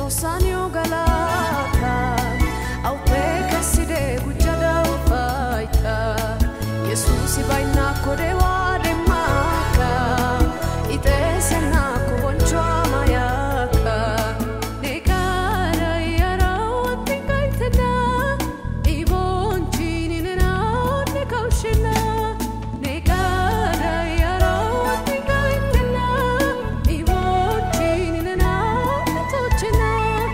Tossanio galata au peka side gujada ufaita Yesusi baina kode wade maka Itese na kuboncho amayaka Nekara yara watinga itena Ibonchini nena nekaushena Nekara yara watinga itena Ibonchini nena netochena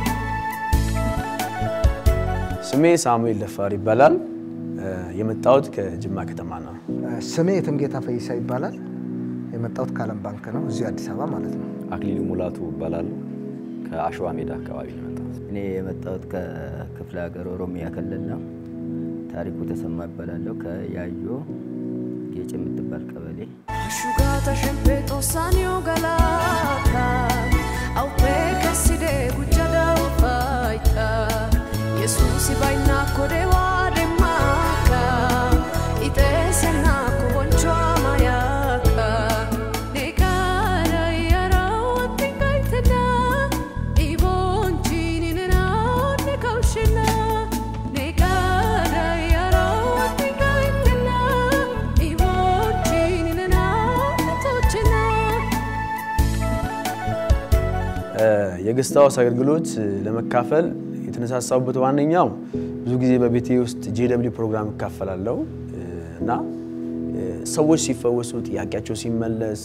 ስሜ ሳሙኤል ደፋር ይባላል። የመጣሁት ከጅማ ከተማ ነው። ስሜ የትምጌታ ፈይሳ ይባላል። የመጣሁት ከዓለም ባንክ ነው፣ እዚሁ አዲስ አበባ ማለት ነው። አክሊሉ ሙላቱ እባላለሁ። ከአሸዋ ሜዳ አካባቢ ነው የመጣሁት። እኔ የመጣሁት ከክፍለ ሀገር ኦሮሚያ ክልል ነው። ታሪኩ ተሰማ ይባላለሁ። ከያዮ ጌጭ የምትባል ቀበሌ Asciugata sempre tossanio galata Au peka side gujada ufaita Yesusi baina kode wade maka Itese na kuboncho amayaka Nekara yara watinga itena Ibonchini nena nekaushena Nekara yara watinga itena Ibonchini nena netochena የገስት ሃውስ አገልግሎት ለመካፈል የተነሳሳሁበት ዋነኛው ብዙ ጊዜ በቤቴ ውስጥ ጄደብሊ ፕሮግራም እካፈላለሁ እና ሰዎች ሲፈወሱ፣ ጥያቄያቸው ሲመለስ፣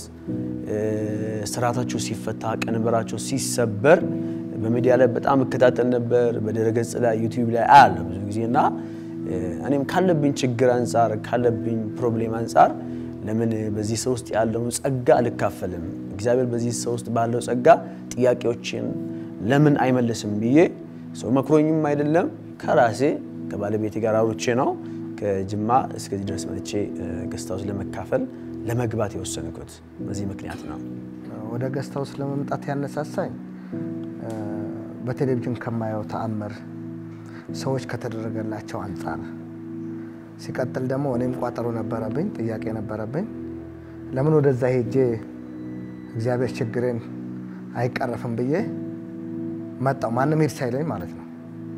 ስርዓታቸው ሲፈታ፣ ቀንበራቸው ሲሰበር በሚዲያ ላይ በጣም እከታተል ነበር። በድረገጽ ላይ ዩቲዩብ ላይ አያለሁ ብዙ ጊዜ እና እኔም ካለብኝ ችግር አንጻር ካለብኝ ፕሮብሌም አንጻር ለምን በዚህ ሰው ውስጥ ያለውን ጸጋ አልካፈልም? እግዚአብሔር በዚህ ሰው ውስጥ ባለው ጸጋ ጥያቄዎችን ለምን አይመልስም ብዬ ሰው መክሮኝም አይደለም ከራሴ ከባለቤቴ ጋር አውርቼ ነው ከጅማ እስከዚህ ድረስ መጥቼ ገስት ሃውስ ለመካፈል ለመግባት የወሰንኩት በዚህ ምክንያት ነው። ወደ ገስት ሃውስ ለመምጣት ያነሳሳኝ እ፣ በቴሌቪዥን ከማየው ተአምር ሰዎች ከተደረገላቸው አንጻር፣ ሲቀጥል ደግሞ እኔም ቋጠሮ ነበረብኝ፣ ጥያቄ ነበረብኝ። ለምን ወደዛ ሄጄ እግዚአብሔር ችግሬን አይቀረፍም ብዬ መጣው። ማንም ሄድ ሳይለኝ ማለት ነው።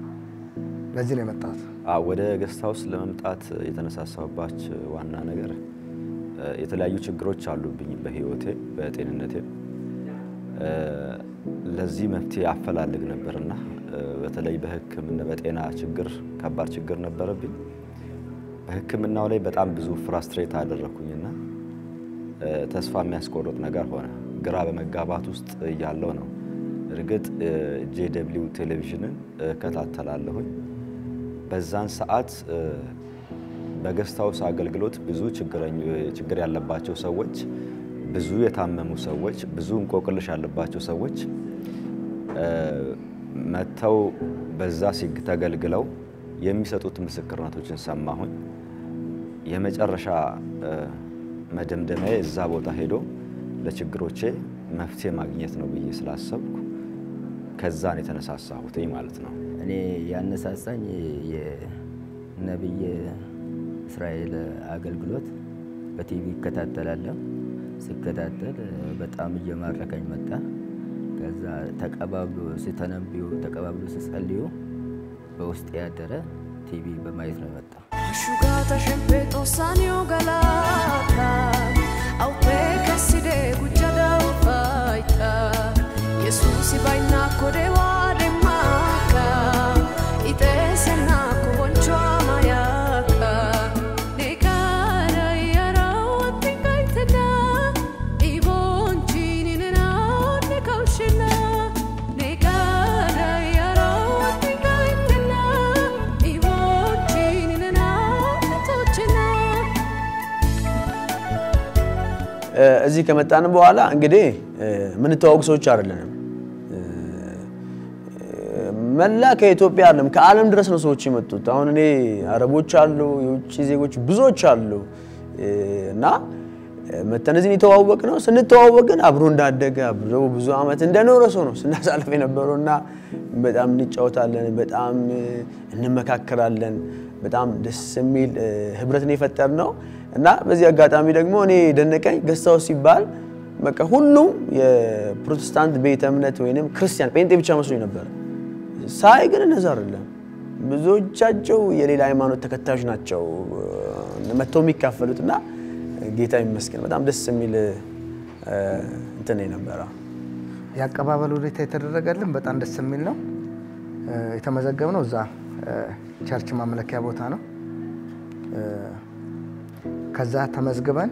ለዚህ ነው የመጣሁት። አዎ፣ ወደ ገስት ሃውስ ለመምጣት የተነሳሳሁባች ዋና ነገር እ፣ የተለያዩ ችግሮች አሉብኝ በህይወቴ በጤንነቴ እ፣ ለዚህ መፍትሄ አፈላልግ ነበርና እ፣ በተለይ በሕክምና በጤና ችግር ከባድ ችግር ነበረብኝ። በሕክምናው ላይ በጣም ብዙ ፍራስትሬት አደረኩኝና እ፣ ተስፋ የሚያስቆርጥ ነገር ሆነ። ግራ በመጋባት ውስጥ እያለው ነው። እርግጥ ጄ ደብሊው ቴሌቪዥንን እከታተላለሁኝ። በዛን ሰዓት እ፣ በገስት ሃውስ አገልግሎት ብዙ ችግረኞ- ችግር ያለባቸው ሰዎች፣ ብዙ የታመሙ ሰዎች፣ ብዙ እንቆቅልሽ ያለባቸው ሰዎች እ፣ መጥተው በዛ ሲግ ተገልግለው የሚሰጡት ምስክርነቶችን ሰማሁኝ። የመጨረሻ እ፣ መደምደሚያ እዛ ቦታ ሄዶ ለችግሮቼ መፍትሄ ማግኘት ነው ብዬ ስላሰብኩ ከዛን የተነሳሳሁትኝ ማለት ነው። እኔ ያነሳሳኝ የነቢይ እስራኤል አገልግሎት በቲቪ ይከታተላለሁ። ሲከታተል በጣም እየማረከኝ መጣ። ከዛ ተቀባብሎ ሲተነብዩ ተቀባብሎ ሲጸልዩ በውስጥ ያደረ ቲቪ በማየት ነው የመጣው። Asciugata sempre tossanio galata Au peka side gujada ufaita Yesusi baina kode wade maka Itese na kuboncho amayaka Nekara yara watinga itena Ibonchini nena nekaushena Nekara yara watinga itena Ibonchini nena netochena እ፣ እዚህ ከመጣን በኋላ እንግዲህ እ፣ የምንተዋወቅ ሰዎች አይደለንም። እ፣ መላ ከኢትዮጵያ አይደለም ከዓለም ድረስ ነው ሰዎች የመጡት። አሁን እኔ አረቦች አሉ፣ የውጭ ዜጎች ብዙዎች አሉ እ፣ እና መተን እዚህ የተዋወቅ ነው። ስንተዋወቅ ግን አብሮ እንዳደገ አብሮ ብዙ ዓመት እንደኖረ ሰው ነው ስናሳልፍ የነበረው እና በጣም እንጫወታለን፣ በጣም እ፣ እንመካከራለን። በጣም ደስ የሚል እ፣ ህብረትን የፈጠር ነው እና በዚህ አጋጣሚ ደግሞ እኔ ደነቀኝ ገስት ሃውስ ሲባል በቃ ሁሉም የፕሮቴስታንት ቤተ እምነት ወይንም ክርስቲያን ጴንጤ ብቻ መስሎኝ ነበር። ሳይ ግን እነዛ አይደለም። ብዙዎቻቸው የሌላ ሃይማኖት ተከታዮች ናቸው መጥተው የሚካፈሉት እና ጌታ ይመስገን በጣም ደስ የሚል እንትን ነበረ። የአቀባበል ሁኔታ የተደረገልን በጣም ደስ የሚል ነው። የተመዘገብነው እዛ ቸርች ማምለኪያ ቦታ ነው። ከዛ ተመዝግበን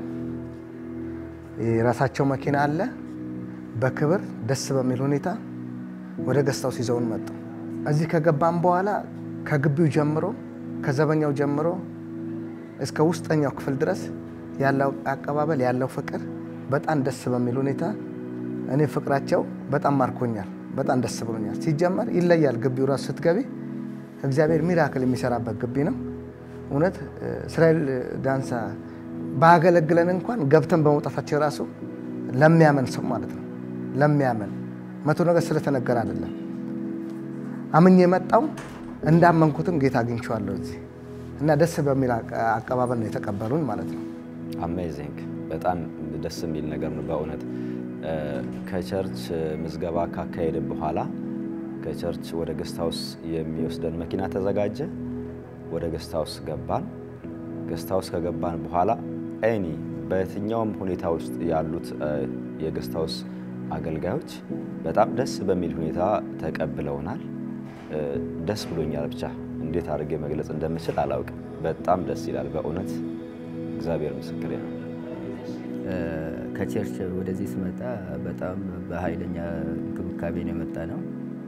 የራሳቸው መኪና አለ። በክብር ደስ በሚል ሁኔታ ወደ ገስታው ይዘውን መጡ። እዚህ ከገባን በኋላ ከግቢው ጀምሮ ከዘበኛው ጀምሮ እስከ ውስጠኛው ክፍል ድረስ ያለው አቀባበል ያለው ፍቅር በጣም ደስ በሚል ሁኔታ እኔ ፍቅራቸው በጣም ማርኮኛል። በጣም ደስ ብሎኛል። ሲጀመር ይለያል። ግቢው ራሱ ስትገቢ እግዚአብሔር ሚራክል የሚሰራበት ግቢ ነው። እውነት እስራኤል ዳንሳ ባገለግለን እንኳን ገብተን በመውጣታችን ራሱ ለሚያመን ሰው ማለት ነው ለሚያመን መቶ ነገር ስለተነገረ አይደለም። አምኜ የመጣው እንዳመንኩትም ጌታ አግኝቼዋለሁ እዚህ እና ደስ በሚል አቀባበል ነው የተቀበሉን ማለት ነው። አሜዚንግ በጣም ደስ የሚል ነገር ነው በእውነት ከቸርች ምዝገባ ካካሄድን በኋላ ከቸርች ወደ ገስት ሃውስ የሚወስደን መኪና ተዘጋጀ። ወደ ገስት ሃውስ ገባን። ገስት ሃውስ ከገባን በኋላ ኤኒ በየትኛውም ሁኔታ ውስጥ ያሉት የገስት ሃውስ አገልጋዮች በጣም ደስ በሚል ሁኔታ ተቀብለውናል። ደስ ብሎኛል። ብቻ እንዴት አድርጌ መግለጽ እንደምችል አላውቅም። በጣም ደስ ይላል በእውነት እግዚአብሔር ምስክሬ ነው። ከቸርች ወደዚህ ስመጣ በጣም በኃይለኛ እንክብካቤ ነው የመጣ ነው።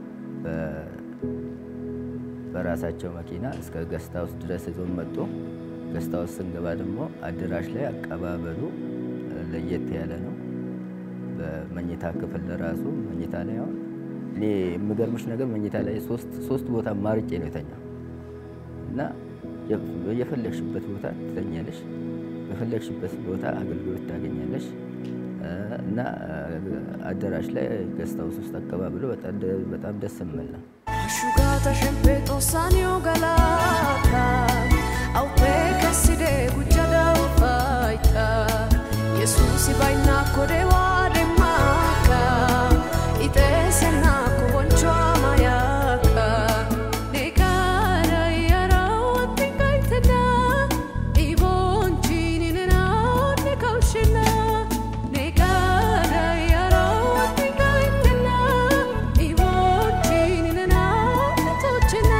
በራሳቸው መኪና እስከ ገስት ሃውስ ድረስ ይዞን መጡ። ገስት ሃውስ ስንገባ ደግሞ አዳራሽ ላይ አቀባበሉ ለየት ያለ ነው። በመኝታ ክፍል ለራሱ መኝታ ላይ አሁን እኔ የምገርምሽ ነገር መኝታ ላይ ሶስት ቦታ ማርጬ ነው የተኛው እና የፈለግሽበት ቦታ ትተኛለሽ፣ በፈለግሽበት ቦታ አገልግሎት ታገኛለሽ እና አዳራሽ ላይ ገስት ሃውስ ውስጥ አቀባበሉ በጣም ደስ የሚል ነው። Asciugata sempre tossanio galata Au pe caside gucciada ufaita Yesusi baina kode wade maka Ite sena ko boncho amayaka Nekara yara watinga itena Ibonchi ninena nekaushina Nekara yara watinga itena Ibonchi ninena netochina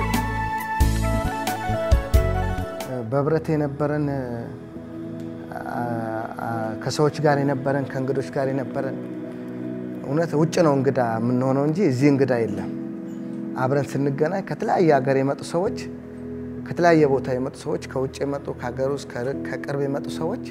በህብረት የነበረን ከሰዎች ጋር የነበረን ከእንግዶች ጋር የነበረን እውነት ውጭ ነው እንግዳ የምንሆነው እንጂ እዚህ እንግዳ የለም። አብረን ስንገናኝ ከተለያየ ሀገር የመጡ ሰዎች፣ ከተለያየ ቦታ የመጡ ሰዎች፣ ከውጭ የመጡ ከሀገር ውስጥ ከቅርብ የመጡ ሰዎች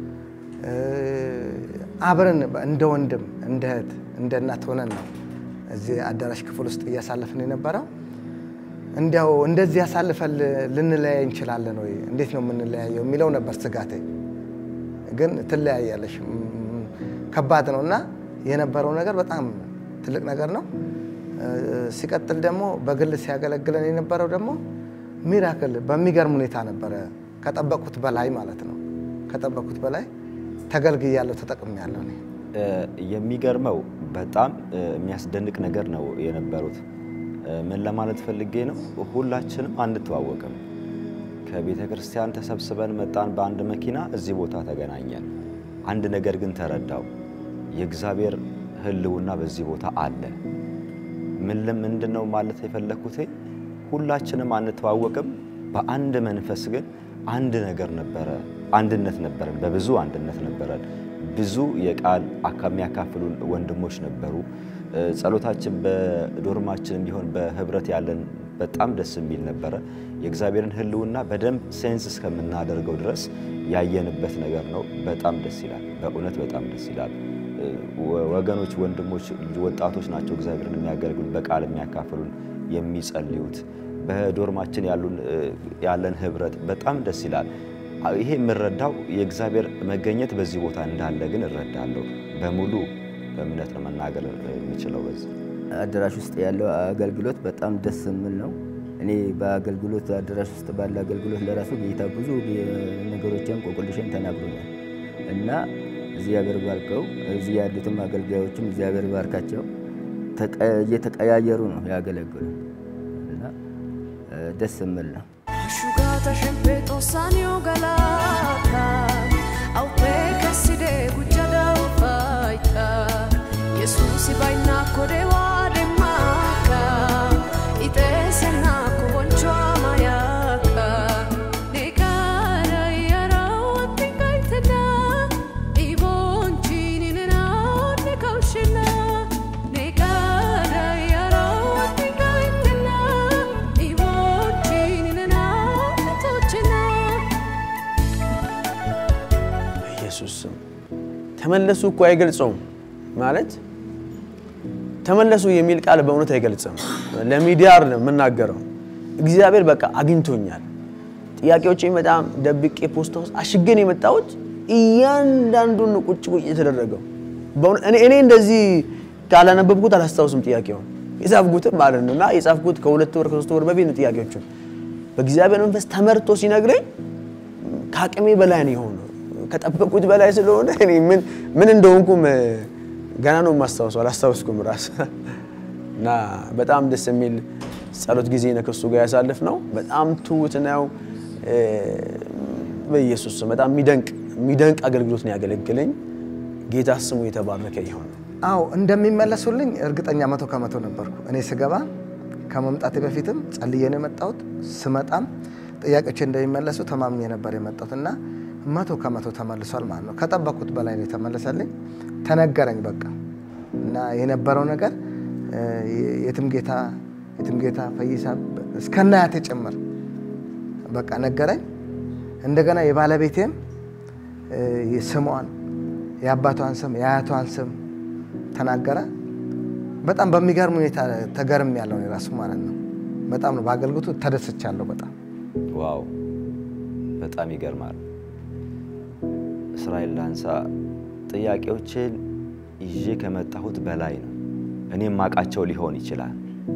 አብረን እንደ ወንድም እንደ እህት እንደ እናት ሆነን ነው እዚህ አዳራሽ ክፍል ውስጥ እያሳለፍን የነበረው። እንዲያው እንደዚህ ያሳልፈን ልንለያይ እንችላለን ወይ? እንዴት ነው የምንለያየው የሚለው ነበር ስጋቴ። ግን ትለያያለሽ፣ ም- ከባድ ነው እና የነበረው ነገር በጣም ትልቅ ነገር ነው። ሲቀጥል ደግሞ በግል ሲያገለግለን የነበረው ደግሞ ሚራክል በሚገርም ሁኔታ ነበረ። ከጠበቁት በላይ ማለት ነው። ከጠበቁት በላይ ተገልግያለሁ፣ ተጠቅሜያለሁ እኔ። የሚገርመው በጣም የሚያስደንቅ ነገር ነው የነበሩት። ምን ለማለት ፈልጌ ነው፣ ሁላችንም አንተዋወቅም። ከቤተ ክርስቲያን ተሰብስበን መጣን በአንድ መኪና፣ እዚህ ቦታ ተገናኘን። አንድ ነገር ግን ተረዳው፣ የእግዚአብሔር ሕልውና በዚህ ቦታ አለ። ምን ምንድን ነው ማለት የፈለግኩት፣ ሁላችንም አንተዋወቅም፣ በአንድ መንፈስ ግን አንድ ነገር ነበረ፣ አንድነት ነበረን፣ በብዙ አንድነት ነበረን። ብዙ የቃል የሚያካፍሉን ወንድሞች ነበሩ። ጸሎታችን በዶርማችን ቢሆን በህብረት ያለን በጣም ደስ የሚል ነበረ። የእግዚአብሔርን ሕልውና በደንብ ሴንስ እስከምናደርገው ድረስ ያየንበት ነገር ነው። በጣም ደስ ይላል። በእውነት በጣም ደስ ይላል። ወገኖች፣ ወንድሞች፣ ወጣቶች ናቸው እግዚአብሔርን የሚያገለግሉን በቃል የሚያካፍሉን የሚጸልዩት። በዶርማችን ያለን ህብረት በጣም ደስ ይላል። ይሄ የምረዳው የእግዚአብሔር መገኘት በዚህ ቦታ እንዳለ ግን እረዳለሁ። በሙሉ እምነት ነው መናገር የምችለው በዚህ አዳራሽ ውስጥ ያለው አገልግሎት በጣም ደስ የሚል ነው። እኔ በአገልግሎት አዳራሽ ውስጥ ባለ አገልግሎት ለራሱ ጌታ ብዙ ነገሮችን ቆቁልሽን ተናግሮኛል እና እግዚአብሔር ባርከው እዚህ ያሉትም አገልጋዮችም እግዚአብሔር ባርካቸው። ተቀ- እየተቀያየሩ ነው ያገለግሉ እና እ፣ ደስ የሚል ነው። Asciugata sempre tossanio galata Au peke side gujjada ufaita Yesusi baina kode wade maka Ite sena kuboncho amayaka Nekara yara wate kaitena Ibonchi ninena nekaushena Nekara yara wate kaitena Ibonchi ninena netochena በኢየሱስ ስም ተመለሱ እኮ አይገልጸውም ማለት ተመለሱ የሚል ቃል በእውነት አይገልጽም። ለሚዲያ አይደለም የምናገረው። እግዚአብሔር በቃ አግኝቶኛል። ጥያቄዎቼን በጣም ደብቄ ፖስታ ውስጥ አሽገን የመጣሁት እያንዳንዱን ነው ቁጭ ቁጭ የተደረገው። በእውነት እኔ እኔ እንደዚህ ካላነበብኩት አላስታውስም ጥያቄውን የጻፍኩትም ማለት ነው እና የጻፍኩት ከሁለት ወር ከሶስት ወር በፊት ነው ጥያቄዎቹን በእግዚአብሔር መንፈስ ተመርቶ ሲነግረኝ ከአቅሜ በላይ ነው የሆነው። ከጠበቁት በላይ ስለሆነ እኔ ምን ምን እንደሆንኩም እ፣ ገና ነው የማስታውሰው፣ አላስታውስኩም ራስ እና በጣም ደስ የሚል ጸሎት ጊዜ ነው ከእሱ ጋር ያሳልፍ ነው። በጣም ትሁት ነው። እ፣ በኢየሱስ ስም በጣም የሚደንቅ የሚደንቅ አገልግሎት ነው ያገለግለኝ። ጌታ ስሙ የተባረከ ይሆን። አዎ እንደሚመለሱልኝ እርግጠኛ መቶ ከመቶ ነበርኩ። እኔ ስገባ ከመምጣቴ በፊትም ጸልዬ ነው የመጣሁት። ስመጣም ጥያቄዎች እንደሚመለሱ ተማምኜ ነበር የመጣሁት እና መቶ ከመቶ ተመልሷል ማለት ነው። ከጠበቅኩት በላይ ነው የተመለሰልኝ። ተነገረኝ በቃ እና የነበረው ነገር እ፣ የትም ጌታ የትም ጌታ ፈይሳ እስከናያቴ ጭምር በቃ ነገረኝ። እንደገና የባለቤቴም እ፣ ስሟን የአባቷን ስም የአያቷን ስም ተናገረ። በጣም በሚገርም ሁኔታ ተገርም ያለው የራሱ ማለት ነው። በጣም ነው በአገልግሎቱ ተደስቻለሁ። በጣም ዋው በጣም ይገርማል። እስራኤል ዳንሳ ጥያቄዎችን ይዤ ከመጣሁት በላይ ነው። እኔ የማውቃቸው ሊሆን ይችላል።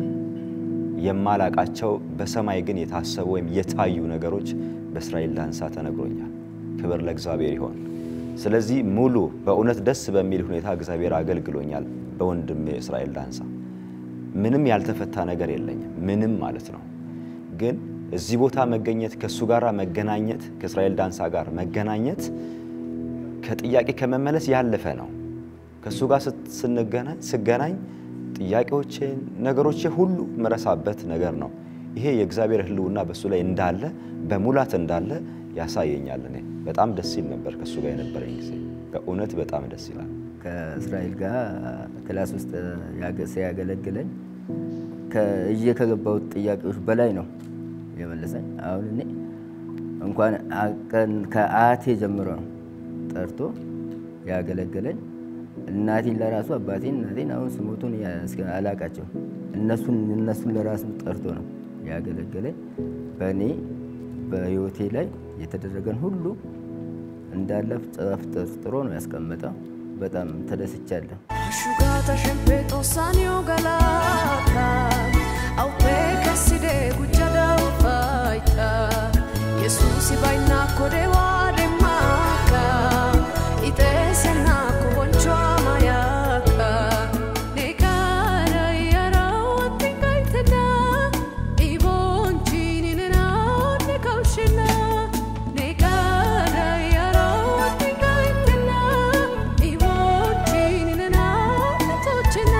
የማላቃቸው በሰማይ ግን የታሰቡ ወይም የታዩ ነገሮች በእስራኤል ዳንሳ ተነግሮኛል። ክብር ለእግዚአብሔር ይሆን። ስለዚህ ሙሉ በእውነት ደስ በሚል ሁኔታ እግዚአብሔር አገልግሎኛል በወንድሜ እስራኤል ዳንሳ። ምንም ያልተፈታ ነገር የለኝም፣ ምንም ማለት ነው። ግን እዚህ ቦታ መገኘት ከእሱ ጋር መገናኘት ከእስራኤል ዳንሳ ጋር መገናኘት ከጥያቄ ከመመለስ ያለፈ ነው። ከእሱ ጋር ስት- ስንገናኝ ስገናኝ ጥያቄዎቼን ነገሮቼ ሁሉ መረሳበት ነገር ነው። ይሄ የእግዚአብሔር ሕልውና በእሱ ላይ እንዳለ በሙላት እንዳለ ያሳየኛል። እኔ በጣም ደስ ይል ነበር ከእሱ ጋር የነበረኝ ጊዜ በእውነት በጣም ደስ ይላል። ከእስራኤል ጋር ክላስ ውስጥ ያገ- ሲያገለግለኝ ከእዬ ከገባሁት ጥያቄዎች በላይ ነው የመለሰኝ። አሁን እኔ እንኳን አቀን ከአያቴ ጀምሮ ነው ጠርቶ ያገለገለኝ። እናቴን ለራሱ አባቴን እናቴን አሁን ስሞቱን ያ- እስከ- አላቃቸው እነሱን እነሱን ለራሱ ጠርቶ ነው ያገለገለኝ። በእኔ በህይወቴ ላይ የተደረገን ሁሉ እንዳለ ጽፍ ጥሮ ነው ያስቀመጠው። በጣም ተደስቻለሁ። Asciugata sempre tossanio galata Au peke side gujjada ufaita Yesusi baina kode wade maka Ite sena kuboncho amayaka Nekara yara wate kaitena Ibonchi ninena nekaushena Nekara yara wate kaitena Ibonchi ninena netochena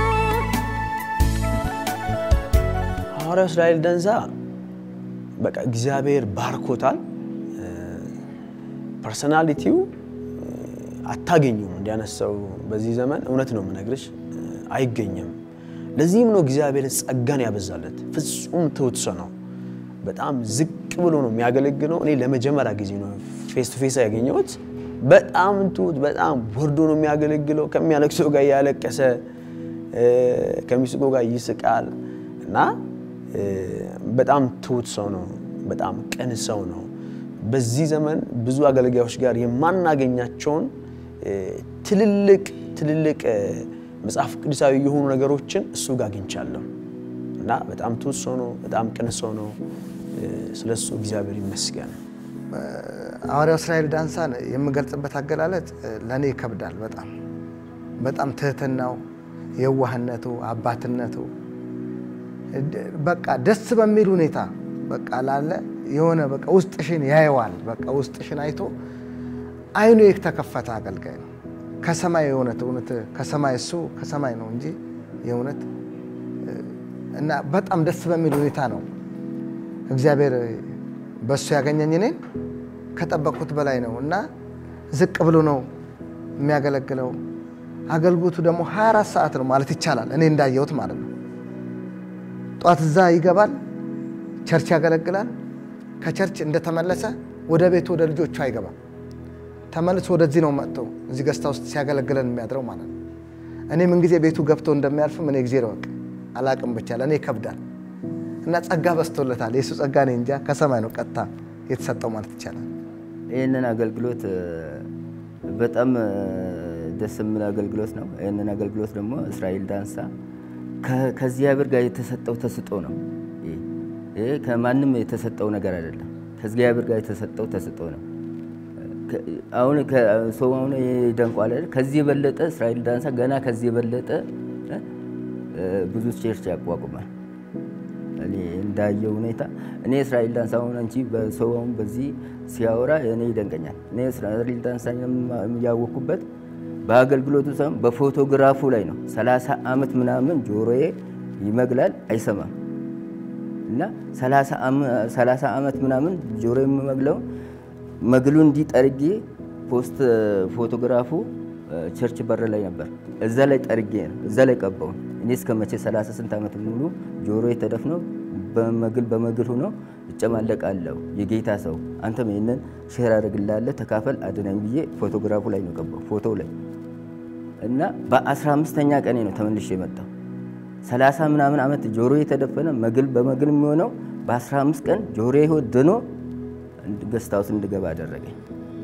ሐዋርያው እስራኤል ደንሳ በቃ እግዚአብሔር ባርኮታል። ፐርሰናሊቲው አታገኙም እንዲያነሳው በዚህ ዘመን እውነት ነው የምነግርሽ፣ አይገኝም። ለዚህም ነው እግዚአብሔር ጸጋን ያበዛለት። ፍጹም ትሁት ሰው ነው። በጣም ዝቅ ብሎ ነው የሚያገለግለው። እኔ ለመጀመሪያ ጊዜ ነው ፌስ ቱ ፌስ ያገኘሁት። በጣም ትሁት፣ በጣም ወርዶ ነው የሚያገለግለው። ከሚያለቅሰው ጋር እያለቀሰ ከሚስቆ ጋር ይስቃል እና በጣም ትሁት ሰው ነው። በጣም ቅን ሰው ነው። በዚህ ዘመን ብዙ አገልጋዮች ጋር የማናገኛቸውን ትልልቅ ትልልቅ መጽሐፍ ቅዱሳዊ የሆኑ ነገሮችን እሱ ጋር አግኝቻለሁ እና በጣም ትሁት ሰው ነው። በጣም ቅን ሰው ነው። ስለ እሱ እግዚአብሔር ይመስገን። ሐዋርያው እስራኤል ዳንሳን የምገልጽበት አገላለጽ ለእኔ ይከብዳል። በጣም በጣም ትህትናው የዋህነቱ፣ አባትነቱ በቃ ደስ በሚል ሁኔታ በቃ ላለ የሆነ በቃ ውስጥሽን ያየዋል። በቃ ውስጥሽን አይቶ አይኑ የተከፈተ አገልጋይ ነው። ከሰማይ የእውነት እውነት ከሰማይ እሱ ከሰማይ ነው እንጂ የእውነት እና በጣም ደስ በሚል ሁኔታ ነው እግዚአብሔር በእሱ ያገኘኝ እኔን ከጠበቅኩት በላይ ነው እና ዝቅ ብሎ ነው የሚያገለግለው። አገልግሎቱ ደግሞ 24 ሰዓት ነው ማለት ይቻላል። እኔ እንዳየሁት ማለት ነው። ጧት እዛ ይገባል፣ ቸርች ያገለግላል። ከቸርች እንደተመለሰ ወደ ቤቱ ወደ ልጆቹ አይገባም። ተመልሶ ወደዚህ ነው መጥተው እዚህ ገስታ ውስጥ ሲያገለግለን የሚያድረው ማለት ነው። እኔ ምን ጊዜ ቤቱ ገብቶ እንደሚያልፍም እኔ ጊዜ ረወቅ አላቅም ብቻ ለእኔ ይከብዳል እና ጸጋ በዝቶለታል። የእሱ ጸጋ እኔ እንጃ ከሰማይ ነው ቀጥታ የተሰጠው ማለት ይቻላል። ይህንን አገልግሎት በጣም ደስ የሚል አገልግሎት ነው። ይህንን አገልግሎት ደግሞ እስራኤል ዳንሳ ከእግዚአብሔር ጋር የተሰጠው ተስጦ ነው። ይሄ ከማንም የተሰጠው ነገር አይደለም። ከእግዚአብሔር ጋር የተሰጠው ተስጦ ነው። አሁን ሰው አሁን ደንቋል አይደል? ከዚህ የበለጠ እስራኤል ዳንሳ ገና ከዚህ የበለጠ ብዙ ቸርች ያቋቁማል። እኔ እንዳየው ሁኔታ እኔ እስራኤል ዳንሳ አሁን አንቺ በሰው አሁን በዚህ ሲያወራ እኔ ይደንቀኛል። እኔ እስራኤል ዳንሳ ያወቅኩበት በአገልግሎቱ ሳይሆን በፎቶግራፉ ላይ ነው። ሰላሳ ዓመት ምናምን ጆሮዬ ይመግላል አይሰማም እና ሰላሳ ዓመት ምናምን ጆሮ የሚመግለው መግሉ እንዲጠርጌ ፖስት ፎቶግራፉ ቸርች በር ላይ ነበር። እዛ ላይ ጠርጌ ነው እዛ ላይ ቀባው። እኔ እስከ መቼ ሰላሳ ስንት ዓመት ሙሉ ጆሮ ተደፍኖ በመግል በመግል ሆኖ እጨማለቃለሁ። የጌታ ሰው አንተም ይህንን ሼር አድርግላለህ ተካፈል አድነኝ ብዬ ፎቶግራፉ ላይ ነው ቀባው ፎቶው ላይ እና በአስራ አምስተኛ ቀኔ ነው ተመልሼ የመጣው። ሰላሳ ምናምን ዓመት ጆሮ የተደፈነ መግል በመግል የሚሆነው በአስራ አምስት ቀን ጆሮ ድኖ ገስታ ውስጥ እንድገባ አደረገኝ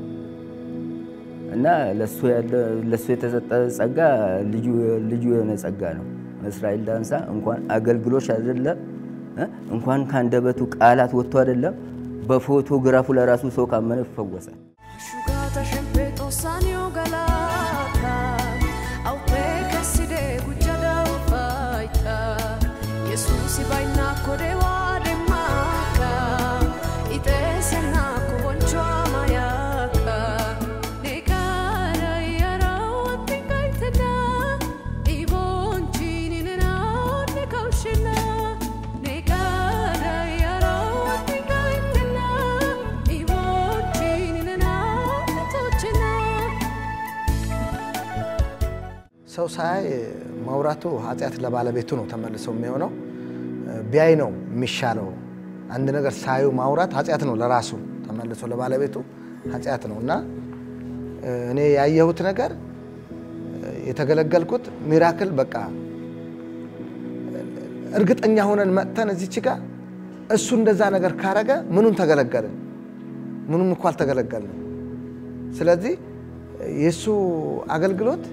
እና ለእሱ የተሰጠ ጸጋ ልዩ የሆነ ጸጋ ነው። እስራኤል ዳንሳ እንኳን አገልግሎች አይደለም እንኳን ከአንደበቱ ቃላት ወጥቶ አይደለም በፎቶግራፉ ለራሱ ሰው ካመነ ይፈወሳል። Asciugata sempre tossanio galata Au peke side gujjada ufaita Yesusi bainna kode wade maka Ite senna kuboncho amayaka Nekara yara watinga itena Ibonchini nena nekaushena Nekara yara watinga itena Ibonchini nena netochena ሰው ሳያይ ማውራቱ ኃጢአት ለባለቤቱ ነው ተመልሶ የሚሆነው። ቢያይ ነው የሚሻለው። አንድ ነገር ሳዩ ማውራት ኃጢአት ነው ለራሱ ተመልሶ ለባለቤቱ ኃጢአት ነው እና እኔ ያየሁት ነገር የተገለገልኩት ሚራክል በቃ እርግጠኛ ሆነን መጥተን እዚች ጋር እሱ እንደዛ ነገር ካረገ ምኑን ተገለገልን? ምኑም እኮ አልተገለገልንም። ስለዚህ የእሱ አገልግሎት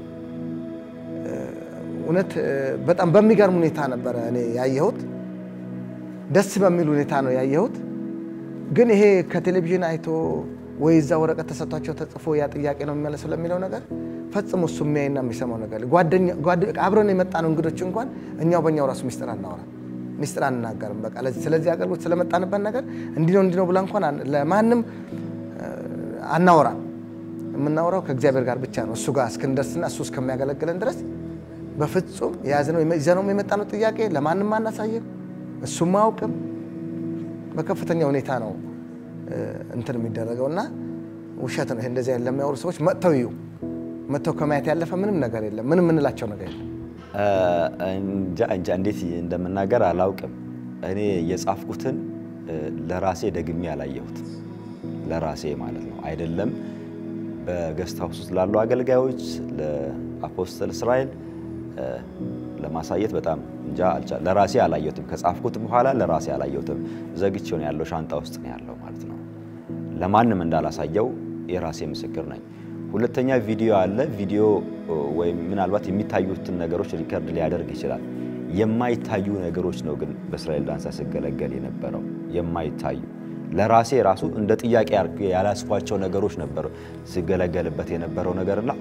እውነት በጣም በሚገርም ሁኔታ ነበረ እኔ ያየሁት። ደስ በሚል ሁኔታ ነው ያየሁት። ግን ይሄ ከቴሌቪዥን አይቶ ወይ እዛ ወረቀት ተሰጥቷቸው ተጽፎ ያ ጥያቄ ነው የሚመለሰው ለሚለው ነገር ፈጽሞ እሱ የሚያይና የሚሰማው ነገር አብረን የመጣነው እንግዶች እንኳን እኛው በእኛው ራሱ ሚስጥር አናወራ ሚስጥር አንናገርም። በቃ ስለዚህ አገልግሎት ስለመጣንበት ነገር እንዲህ ነው እንዲህ ነው ብላ እንኳን ለማንም አናወራም። የምናወራው ከእግዚአብሔር ጋር ብቻ ነው። እሱ ጋር እስክንደርስና እሱ እስከሚያገለግለን ድረስ በፍጹም የያዝነው ይዘነው የመጣነው ጥያቄ ለማንም አናሳየም። እሱም አያውቅም። በከፍተኛ ሁኔታ ነው እንትን የሚደረገው እና ውሸት ነው። ይሄ እንደዚህ ያለ ለሚያወሩ ሰዎች መጥተው ይዩ። መጥተው ከማየት ያለፈ ምንም ነገር የለም። ምንም የምንላቸው ነገር የለም። እንጃ እንጃ እንዴት እንደምናገር አላውቅም። እኔ የጻፍኩትን ለራሴ ደግሜ አላየሁትም። ለራሴ ማለት ነው አይደለም በገስት ሃውስ ውስጥ ላሉ አገልጋዮች ለአፖስተል እስራኤል ለማሳየት በጣም እንጃ አልቻ- ለራሴ አላየሁትም። ከጻፍኩት በኋላ ለራሴ አላየሁትም። ዘግቼው ነው ያለው፣ ሻንጣ ውስጥ ነው ያለው ማለት ነው። ለማንም እንዳላሳየው የራሴ ምስክር ነኝ። ሁለተኛ ቪዲዮ አለ። ቪዲዮ ወይም ምናልባት የሚታዩትን ነገሮች ሪከርድ ሊያደርግ ይችላል። የማይታዩ ነገሮች ነው ግን በእስራኤል ዳንሳ ስገለገል የነበረው የማይታዩ ለራሴ ራሱ እንደ ጥያቄ አድርጌ ያላስኳቸው ነገሮች ነበሩ ስገለገልበት የነበረው ነገርና ይሄ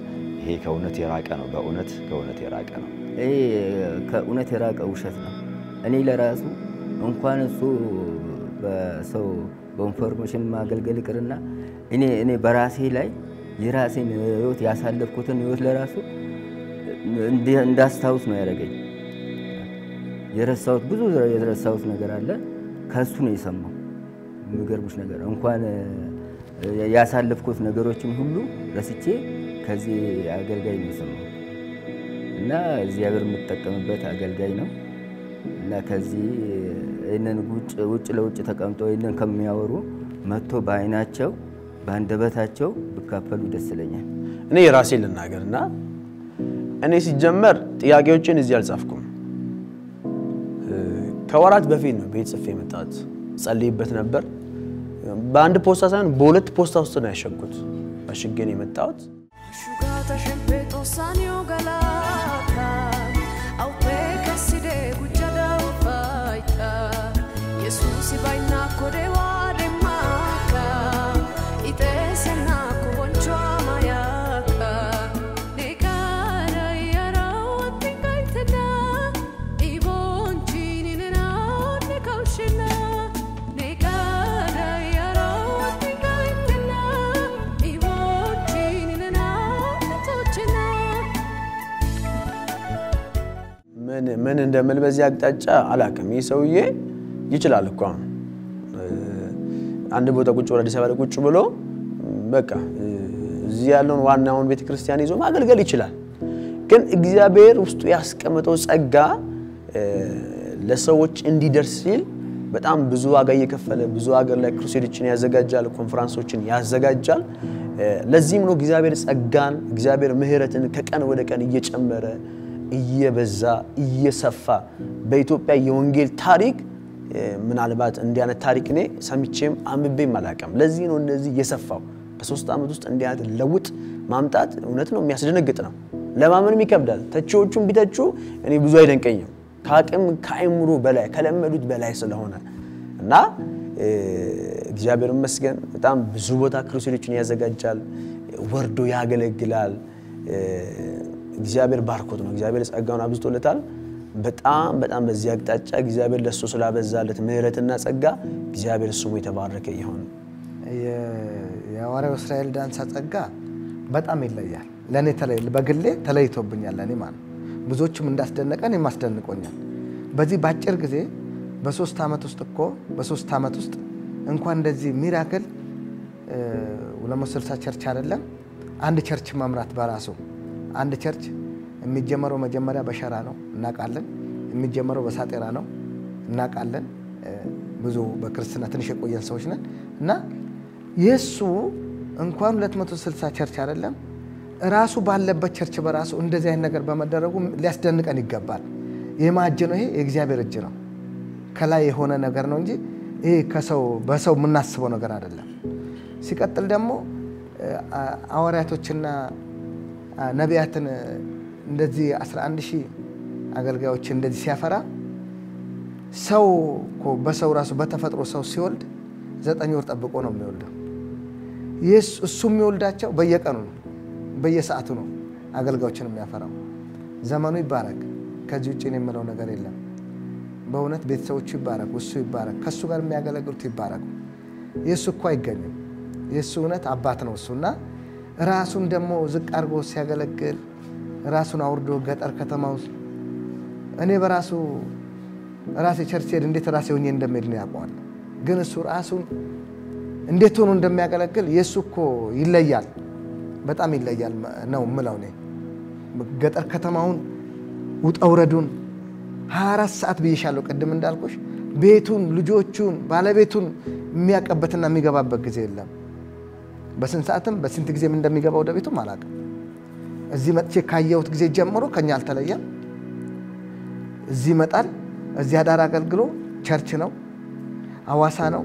ይሄ ከእውነት የራቀ ነው። በእውነት ከእውነት የራቀ ነው። ይሄ ከእውነት የራቀ ውሸት ነው። እኔ ለራሱ እንኳን እሱ በሰው በኢንፎርሜሽን ማገልገል ይቅርና እኔ እኔ በራሴ ላይ የራሴን ህይወት ያሳለፍኩትን ህይወት ለራሱ እንዲ- እንዳስታውስ ነው ያደረገኝ። የረሳሁት ብዙ የረሳሁት ነገር አለ። ከእሱ ነው የሰማው። የሚገርሙሽ ነገር እንኳን እ፣ ያሳለፍኩት ነገሮችን ሁሉ ረስቼ ከዚህ አገልጋይ ነው የሰማው እና እግዚአብሔር የምጠቀምበት አገልጋይ ነው እና ከዚህ ይህንን ውጭ ውጭ ለውጭ ተቀምጠው ይህንን ከሚያወሩ መጥቶ በአይናቸው በአንደበታቸው ብካፈሉ ደስ ይለኛል። እኔ የራሴ ልናገር እና እኔ ሲጀመር ጥያቄዎችን እዚህ አልጻፍኩም። እ፣ ከወራት በፊት ነው ቤት ጽፌ የመጣሁት። ጸልይበት ነበር። በአንድ ፖስታ ሳይሆን በሁለት ፖስታ ውስጥ ነው ያሸኩት። አሽጌ ነው የመጣሁት። Asciugata sempre tossanio galata Au peca si de guccia da ufaita Yesusi baina kode wade maka Ite sena ko boncho amayaka Nekara yara wati kaitena Ibonchini nena ne kaushena Nekara yara wati kaitena Ibonchini nena ne tochena ምን ምን እንደምል በዚህ አቅጣጫ አላውቅም። ይህ ሰውዬ ይችላል እኮ አሁን እ፣ አንድ ቦታ ቁጭ ብሎ አዲስ አበባ ላይ ቁጭ ብሎ በቃ እ፣ እዚህ ያለውን ዋናውን ቤተ ክርስቲያን ይዞ ማገልገል ይችላል። ግን እግዚአብሔር ውስጡ ያስቀመጠው ጸጋ እ፣ ለሰዎች እንዲደርስ ሲል በጣም ብዙ ዋጋ እየከፈለ ብዙ ሀገር ላይ ክሩሴዶችን ያዘጋጃል፣ ኮንፈራንሶችን ያዘጋጃል። እ፣ ለዚህም ነው እግዚአብሔር ጸጋን እግዚአብሔር ምሕረትን ከቀን ወደ ቀን እየጨመረ እየበዛ እየሰፋ በኢትዮጵያ የወንጌል ታሪክ እ፣ ምናልባት እንዲህ አይነት ታሪክ እኔ ሰምቼም አንብቤም አላውቅም። ለዚህ ነው እንደዚህ የሰፋው። በሶስት ዓመት ውስጥ እንዲህ አይነት ለውጥ ማምጣት እውነት ነው የሚያስደነግጥ ነው። ለማመንም ይከብዳል። ተቺዎቹም ቢተቹ እኔ ብዙ አይደንቀኝም። ከአቅም ከአይምሮ በላይ ከለመዱት በላይ ስለሆነ እና እ፣ እግዚአብሔር ይመስገን በጣም ብዙ ቦታ ክሩሴዶችን ያዘጋጃል፣ ወርዶ ያገለግላል። እ፣ እግዚአብሔር ባርኮት ነው። እግዚአብሔር ጸጋውን አብዝቶለታል። በጣም በጣም በዚህ አቅጣጫ እግዚአብሔር ለእሱ ስላበዛለት ምሕረትና ጸጋ እግዚአብሔር ስሙ የተባረከ ይሆን። የ- የሐዋርያው እስራኤል ዳንሳ ጸጋ በጣም ይለያል። ለእኔ ተለይ በግሌ ተለይቶብኛል። ለእኔ ማለት ነው። ብዙዎቹም እንዳስደነቀን የማስደንቆኛል። በዚህ በአጭር ጊዜ በሶስት ዓመት ውስጥ እኮ በሶስት ዓመት ውስጥ እንኳን እንደዚህ ሚራክል ሁለት መቶ ስልሳ ቸርች አይደለም አንድ ቸርች መምራት በራሱ አንድ ቸርች የሚጀመረው መጀመሪያ በሸራ ነው እናውቃለን። የሚጀመረው በሳጤራ ነው እናውቃለን። እ፣ ብዙ በክርስትና ትንሽ የቆየን ሰዎች ነን እና የእሱ እንኳን 260 ቸርች አይደለም ራሱ ባለበት ቸርች በራሱ እንደዚህ አይነት ነገር በመደረጉ ሊያስደንቀን ይገባል። ይህ ማእጅ ነው። ይሄ የእግዚአብሔር እጅ ነው። ከላይ የሆነ ነገር ነው እንጂ ይሄ ከሰው በሰው የምናስበው ነገር አይደለም። ሲቀጥል ደግሞ እ፣ አ- ሐዋርያቶችና አ፣ ነቢያትን እ፣ እንደዚህ 11 ሺህ አገልጋዮችን እንደዚህ ሲያፈራ ሰው እኮ በሰው ራሱ በተፈጥሮ ሰው ሲወልድ ዘጠኝ ወር ጠብቆ ነው የሚወልደው። ይህ እሱ የሚወልዳቸው በየቀኑ ነው፣ በየሰዓቱ ነው አገልጋዮችን የሚያፈራው። ዘመኑ ይባረክ። ከዚህ ውጭ እኔ የምለው ነገር የለም። በእውነት ቤተሰቦቹ ይባረኩ፣ እሱ ይባረክ፣ ከእሱ ጋር የሚያገለግሉት ይባረኩ። የእሱ እኮ አይገኝም። የእሱ እውነት አባት ነው እሱና ራሱን ደግሞ ዝቅ አድርጎ ሲያገለግል ራሱን አውርዶ ገጠር ከተማ ውስጥ እኔ በራሱ ራሴ ቸርች ሄድ እንዴት ራሴ ሆኜ እንደሚሄድ ነው ያውቀዋል። ግን እሱ ራሱን እንዴት ሆኖ እንደሚያገለግል የእሱ እኮ ይለያል፣ በጣም ይለያል ነው ምለው እኔ ገጠር ከተማውን ውጣ ውረዱን 24 ሰዓት ብዬሻለሁ። ቅድም እንዳልኩሽ ቤቱን፣ ልጆቹን፣ ባለቤቱን የሚያቀበትና የሚገባበት ጊዜ የለም። በስንት ሰዓትም በስንት ጊዜም እንደሚገባ ወደ ቤቱም አላውቅም። እዚህ መጥቼ ካየሁት ጊዜ ጀምሮ ከኛ አልተለየም። እዚህ ይመጣል። እዚህ አዳር አገልግሎ ቸርች ነው፣ አዋሳ ነው።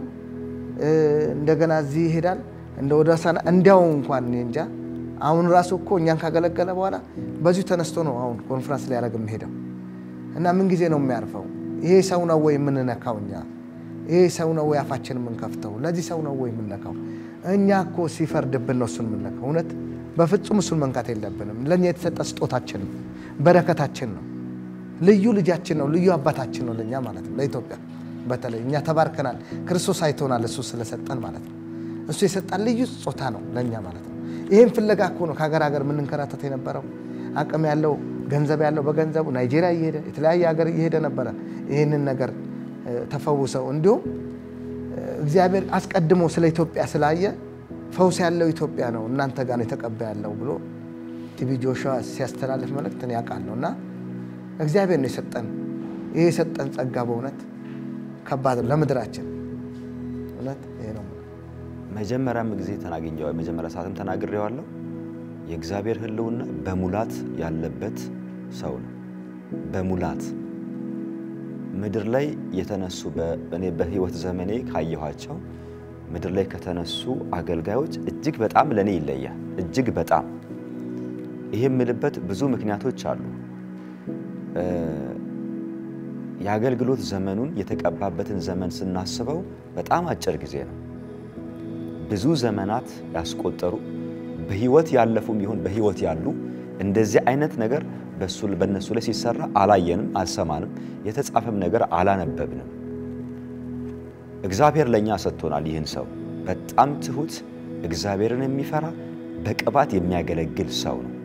እንደገና እዚህ ይሄዳል። እንደ ወደ ሳና እንዲያው እንኳን እኔ እንጃ። አሁን ራሱ እኮ እኛን ካገለገለ በኋላ በዚሁ ተነስቶ ነው አሁን ኮንፈረንስ ሊያደርግ የሚሄደው እና ምን ጊዜ ነው የሚያርፈው? ይሄ ሰው ነው ወይ የምንነካው እኛ? ይሄ ሰው ነው ወይ አፋችን የምንከፍተው? ለዚህ ሰው ነው ወይ የምንነካው? እኛ እኮ ሲፈርድብን ነው እሱን የምንነካው። እውነት በፍጹም እሱን መንካት የለብንም። ለእኛ የተሰጠ ስጦታችን ነው፣ በረከታችን ነው፣ ልዩ ልጃችን ነው፣ ልዩ አባታችን ነው ለእኛ ማለት ነው። ለኢትዮጵያ በተለይ እኛ ተባርከናል። ክርስቶስ አይቶናል፣ እሱ ስለሰጠን ማለት ነው። እሱ የሰጠን ልዩ ስጦታ ነው ለእኛ ማለት ነው። ይህም ፍለጋ እኮ ነው ከሀገር ሀገር የምንንከራተት የነበረው። አቅም ያለው ገንዘብ ያለው በገንዘቡ ናይጄሪያ እየሄደ የተለያየ ሀገር እየሄደ ነበረ ይህንን ነገር እ፣ ተፈውሰው እንዲሁም እግዚአብሔር አስቀድሞ ስለ ኢትዮጵያ ስላየ ፈውስ ያለው ኢትዮጵያ ነው እናንተ ጋር ነው የተቀባ ያለው ብሎ ቲቢ ጆሹዋ ሲያስተላልፍ መልእክት እኔ አውቃለሁ። እና እግዚአብሔር ነው የሰጠን ይህ የሰጠን ጸጋ በእውነት ከባድ ነው ለምድራችን። እውነት ይሄ ነው። መጀመሪያም ጊዜ ተናግኘው መጀመሪያ ሰዓትም ተናግሬዋለሁ። የእግዚአብሔር ሕልውና በሙላት ያለበት ሰው ነው። በሙላት ምድር ላይ የተነሱ በ- እኔ በህይወት ዘመኔ ካየኋቸው ምድር ላይ ከተነሱ አገልጋዮች እጅግ በጣም ለእኔ ይለያል። እጅግ በጣም ይህ የምልበት ብዙ ምክንያቶች አሉ። እ፣ የአገልግሎት ዘመኑን የተቀባበትን ዘመን ስናስበው በጣም አጭር ጊዜ ነው። ብዙ ዘመናት ያስቆጠሩ በህይወት ያለፉም ይሁን በህይወት ያሉ እንደዚህ አይነት ነገር በሱ በእነሱ ላይ ሲሰራ አላየንም፣ አልሰማንም፣ የተጻፈም ነገር አላነበብንም። እግዚአብሔር ለእኛ ሰጥቶናል። ይህን ሰው በጣም ትሁት፣ እግዚአብሔርን የሚፈራ በቅባት የሚያገለግል ሰው ነው።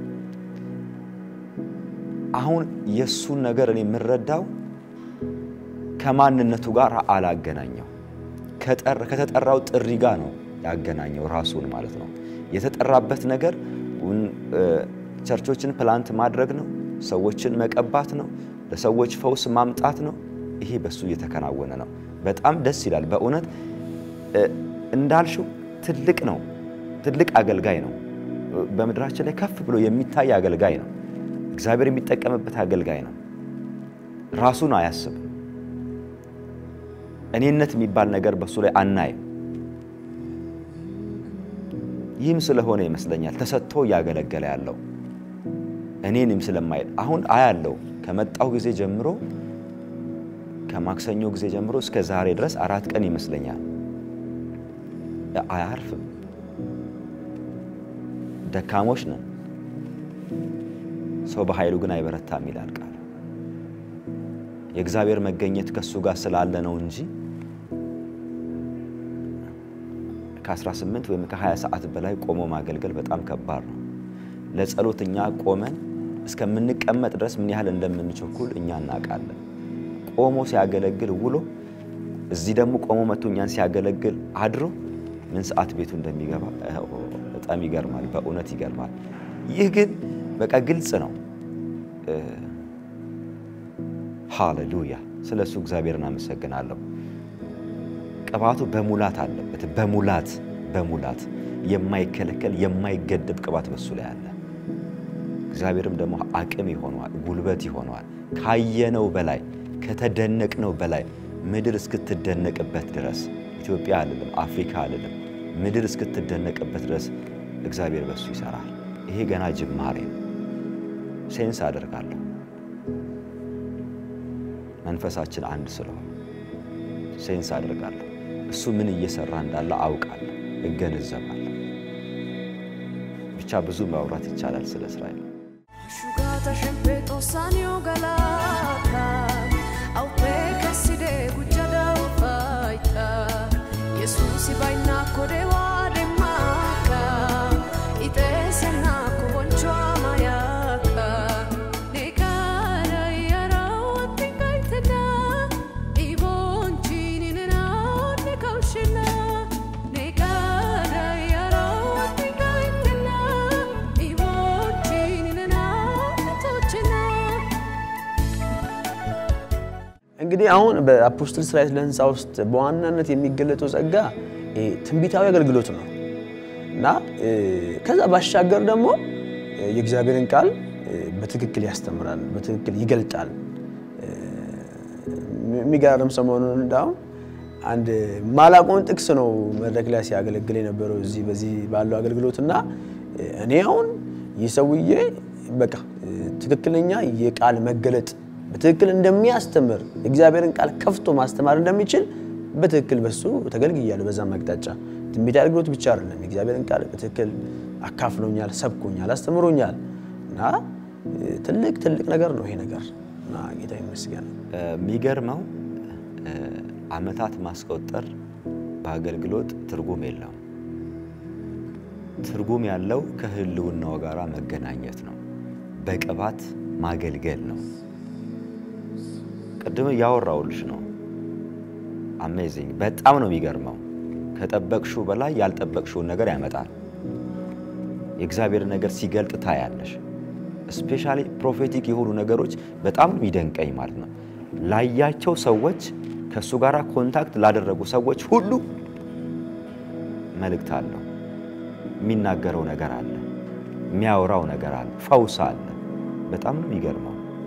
አሁን የእሱን ነገር እኔ የምረዳው ከማንነቱ ጋር አላገናኘው ከጠር- ከተጠራው ጥሪ ጋር ነው ያገናኘው ራሱን ማለት ነው። የተጠራበት ነገር ውን- እ፣ ቸርቾችን ፕላንት ማድረግ ነው፣ ሰዎችን መቀባት ነው፣ ለሰዎች ፈውስ ማምጣት ነው። ይሄ በሱ እየተከናወነ ነው። በጣም ደስ ይላል በእውነት እ፣ እንዳልሽው ትልቅ ነው፣ ትልቅ አገልጋይ ነው። በምድራችን ላይ ከፍ ብሎ የሚታይ አገልጋይ ነው። እግዚአብሔር የሚጠቀምበት አገልጋይ ነው። ራሱን አያስብም። እኔነት የሚባል ነገር በሱ ላይ አናይም። ይህም ስለሆነ ይመስለኛል ተሰጥቶ እያገለገለ ያለው እኔንም ስለማይል አሁን አያለው ከመጣው ጊዜ ጀምሮ ከማክሰኞ ጊዜ ጀምሮ እስከ ዛሬ ድረስ አራት ቀን ይመስለኛል አያርፍም። ደካሞች ነን፣ ሰው በኃይሉ ግን አይበረታም ይላል ቃል። የእግዚአብሔር መገኘት ከእሱ ጋር ስላለ ነው እንጂ ከ18 ወይም ከ20 ሰዓት በላይ ቆሞ ማገልገል በጣም ከባድ ነው። ለጸሎት እኛ ቆመን እስከምንቀመጥ ድረስ ምን ያህል እንደምንቸኩል እኛ እናውቃለን። ቆሞ ሲያገለግል ውሎ እዚህ ደግሞ ቆሞ መጥቶ እኛን ሲያገለግል አድሮ ምን ሰዓት ቤቱ እንደሚገባ በጣም ይገርማል። በእውነት ይገርማል። ይህ ግን በቃ ግልጽ ነው። ሃሌሉያ! ስለ እሱ እግዚአብሔርን አመሰግናለሁ። ቅባቱ በሙላት አለበት። በሙላት በሙላት የማይከለከል የማይገደብ ቅባት በሱ ላይ አለ። እግዚአብሔርም ደግሞ አቅም ይሆነዋል፣ ጉልበት ይሆነዋል። ካየነው በላይ ከተደነቅነው በላይ ምድር እስክትደነቅበት ድረስ ኢትዮጵያ አልልም፣ አፍሪካ አልልም፣ ምድር እስክትደነቅበት ድረስ እግዚአብሔር በሱ ይሰራል። ይሄ ገና ጅማሬ ነው። ሴንስ አደርጋለሁ መንፈሳችን አንድ ስለሆነ ሴንስ አደርጋለሁ። እሱ ምን እየሰራ እንዳለ አውቃለሁ፣ እገነዘባለሁ። ብቻ ብዙ ማውራት ይቻላል ስለ እስራኤል። Asciugata sempre tossanio galata Au pe caside gujada ufaita Yesus vai na kodewa de maka Ite sena ko boncho amayaka Nekara yara watinga itena Ibonchini nena ne kaushina Nekara yara watinga itena Ibonchini nena tochina እንግዲህ አሁን በአፖስትል እስራኤል ለህንፃ ውስጥ በዋናነት የሚገለጠው ጸጋ ይሄ ትንቢታዊ አገልግሎት ነው እና እ፣ ከዛ ባሻገር ደግሞ እ፣ የእግዚአብሔርን ቃል እ፣ በትክክል ያስተምራል፣ በትክክል ይገልጣል። እ፣ የሚገርም ሰሞኑን እንዳሁን አንድ ማላቆን ጥቅስ ነው መድረክ ላይ ሲያገለግል የነበረው እዚህ በዚህ ባለው አገልግሎት እና እ፣ እኔ አሁን ይህ ሰውዬ በቃ እ፣ ትክክለኛ የቃል መገለጥ በትክክል እንደሚያስተምር እግዚአብሔርን ቃል ከፍቶ ማስተማር እንደሚችል በትክክል በሱ ተገልግያለሁ። በዛም አቅጣጫ ትንቢት አገልግሎት ብቻ አይደለም፣ የእግዚአብሔርን ቃል በትክክል አካፍሎኛል፣ ሰብኮኛል፣ አስተምሮኛል እና እ፣ ትልቅ ትልቅ ነገር ነው ይሄ ነገር እና ጌታ ይመስገን። የሚገርመው እ፣ ዓመታት ማስቆጠር በአገልግሎት ትርጉም የለውም። ትርጉም ያለው ከህልውናው ጋር መገናኘት ነው። በቅባት ማገልገል ነው። ቅድም እያወራውልሽ ነው። አሜዚንግ በጣም ነው የሚገርመው። ከጠበቅሽው በላይ ያልጠበቅሽውን ነገር ያመጣል። የእግዚአብሔር ነገር ሲገልጥ ታያለሽ። ስፔሻሊ ፕሮፌቲክ የሆኑ ነገሮች በጣም ነው የሚደንቀኝ ማለት ነው። ላያቸው ሰዎች ከእሱ ጋር ኮንታክት ላደረጉ ሰዎች ሁሉ መልእክት አለው። የሚናገረው ነገር አለ፣ የሚያወራው ነገር አለ፣ ፈውስ አለ። በጣም ነው የሚገርመው።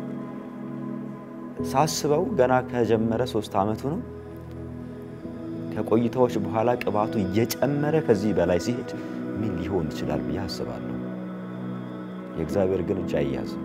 ሳስበው ገና ከጀመረ ሶስት ዓመቱ ነው። ከቆይታዎች በኋላ ቅባቱ እየጨመረ ከዚህ በላይ ሲሄድ ምን ሊሆን ይችላል ብዬ አስባለሁ። የእግዚአብሔር ግን እጅ አያዝም።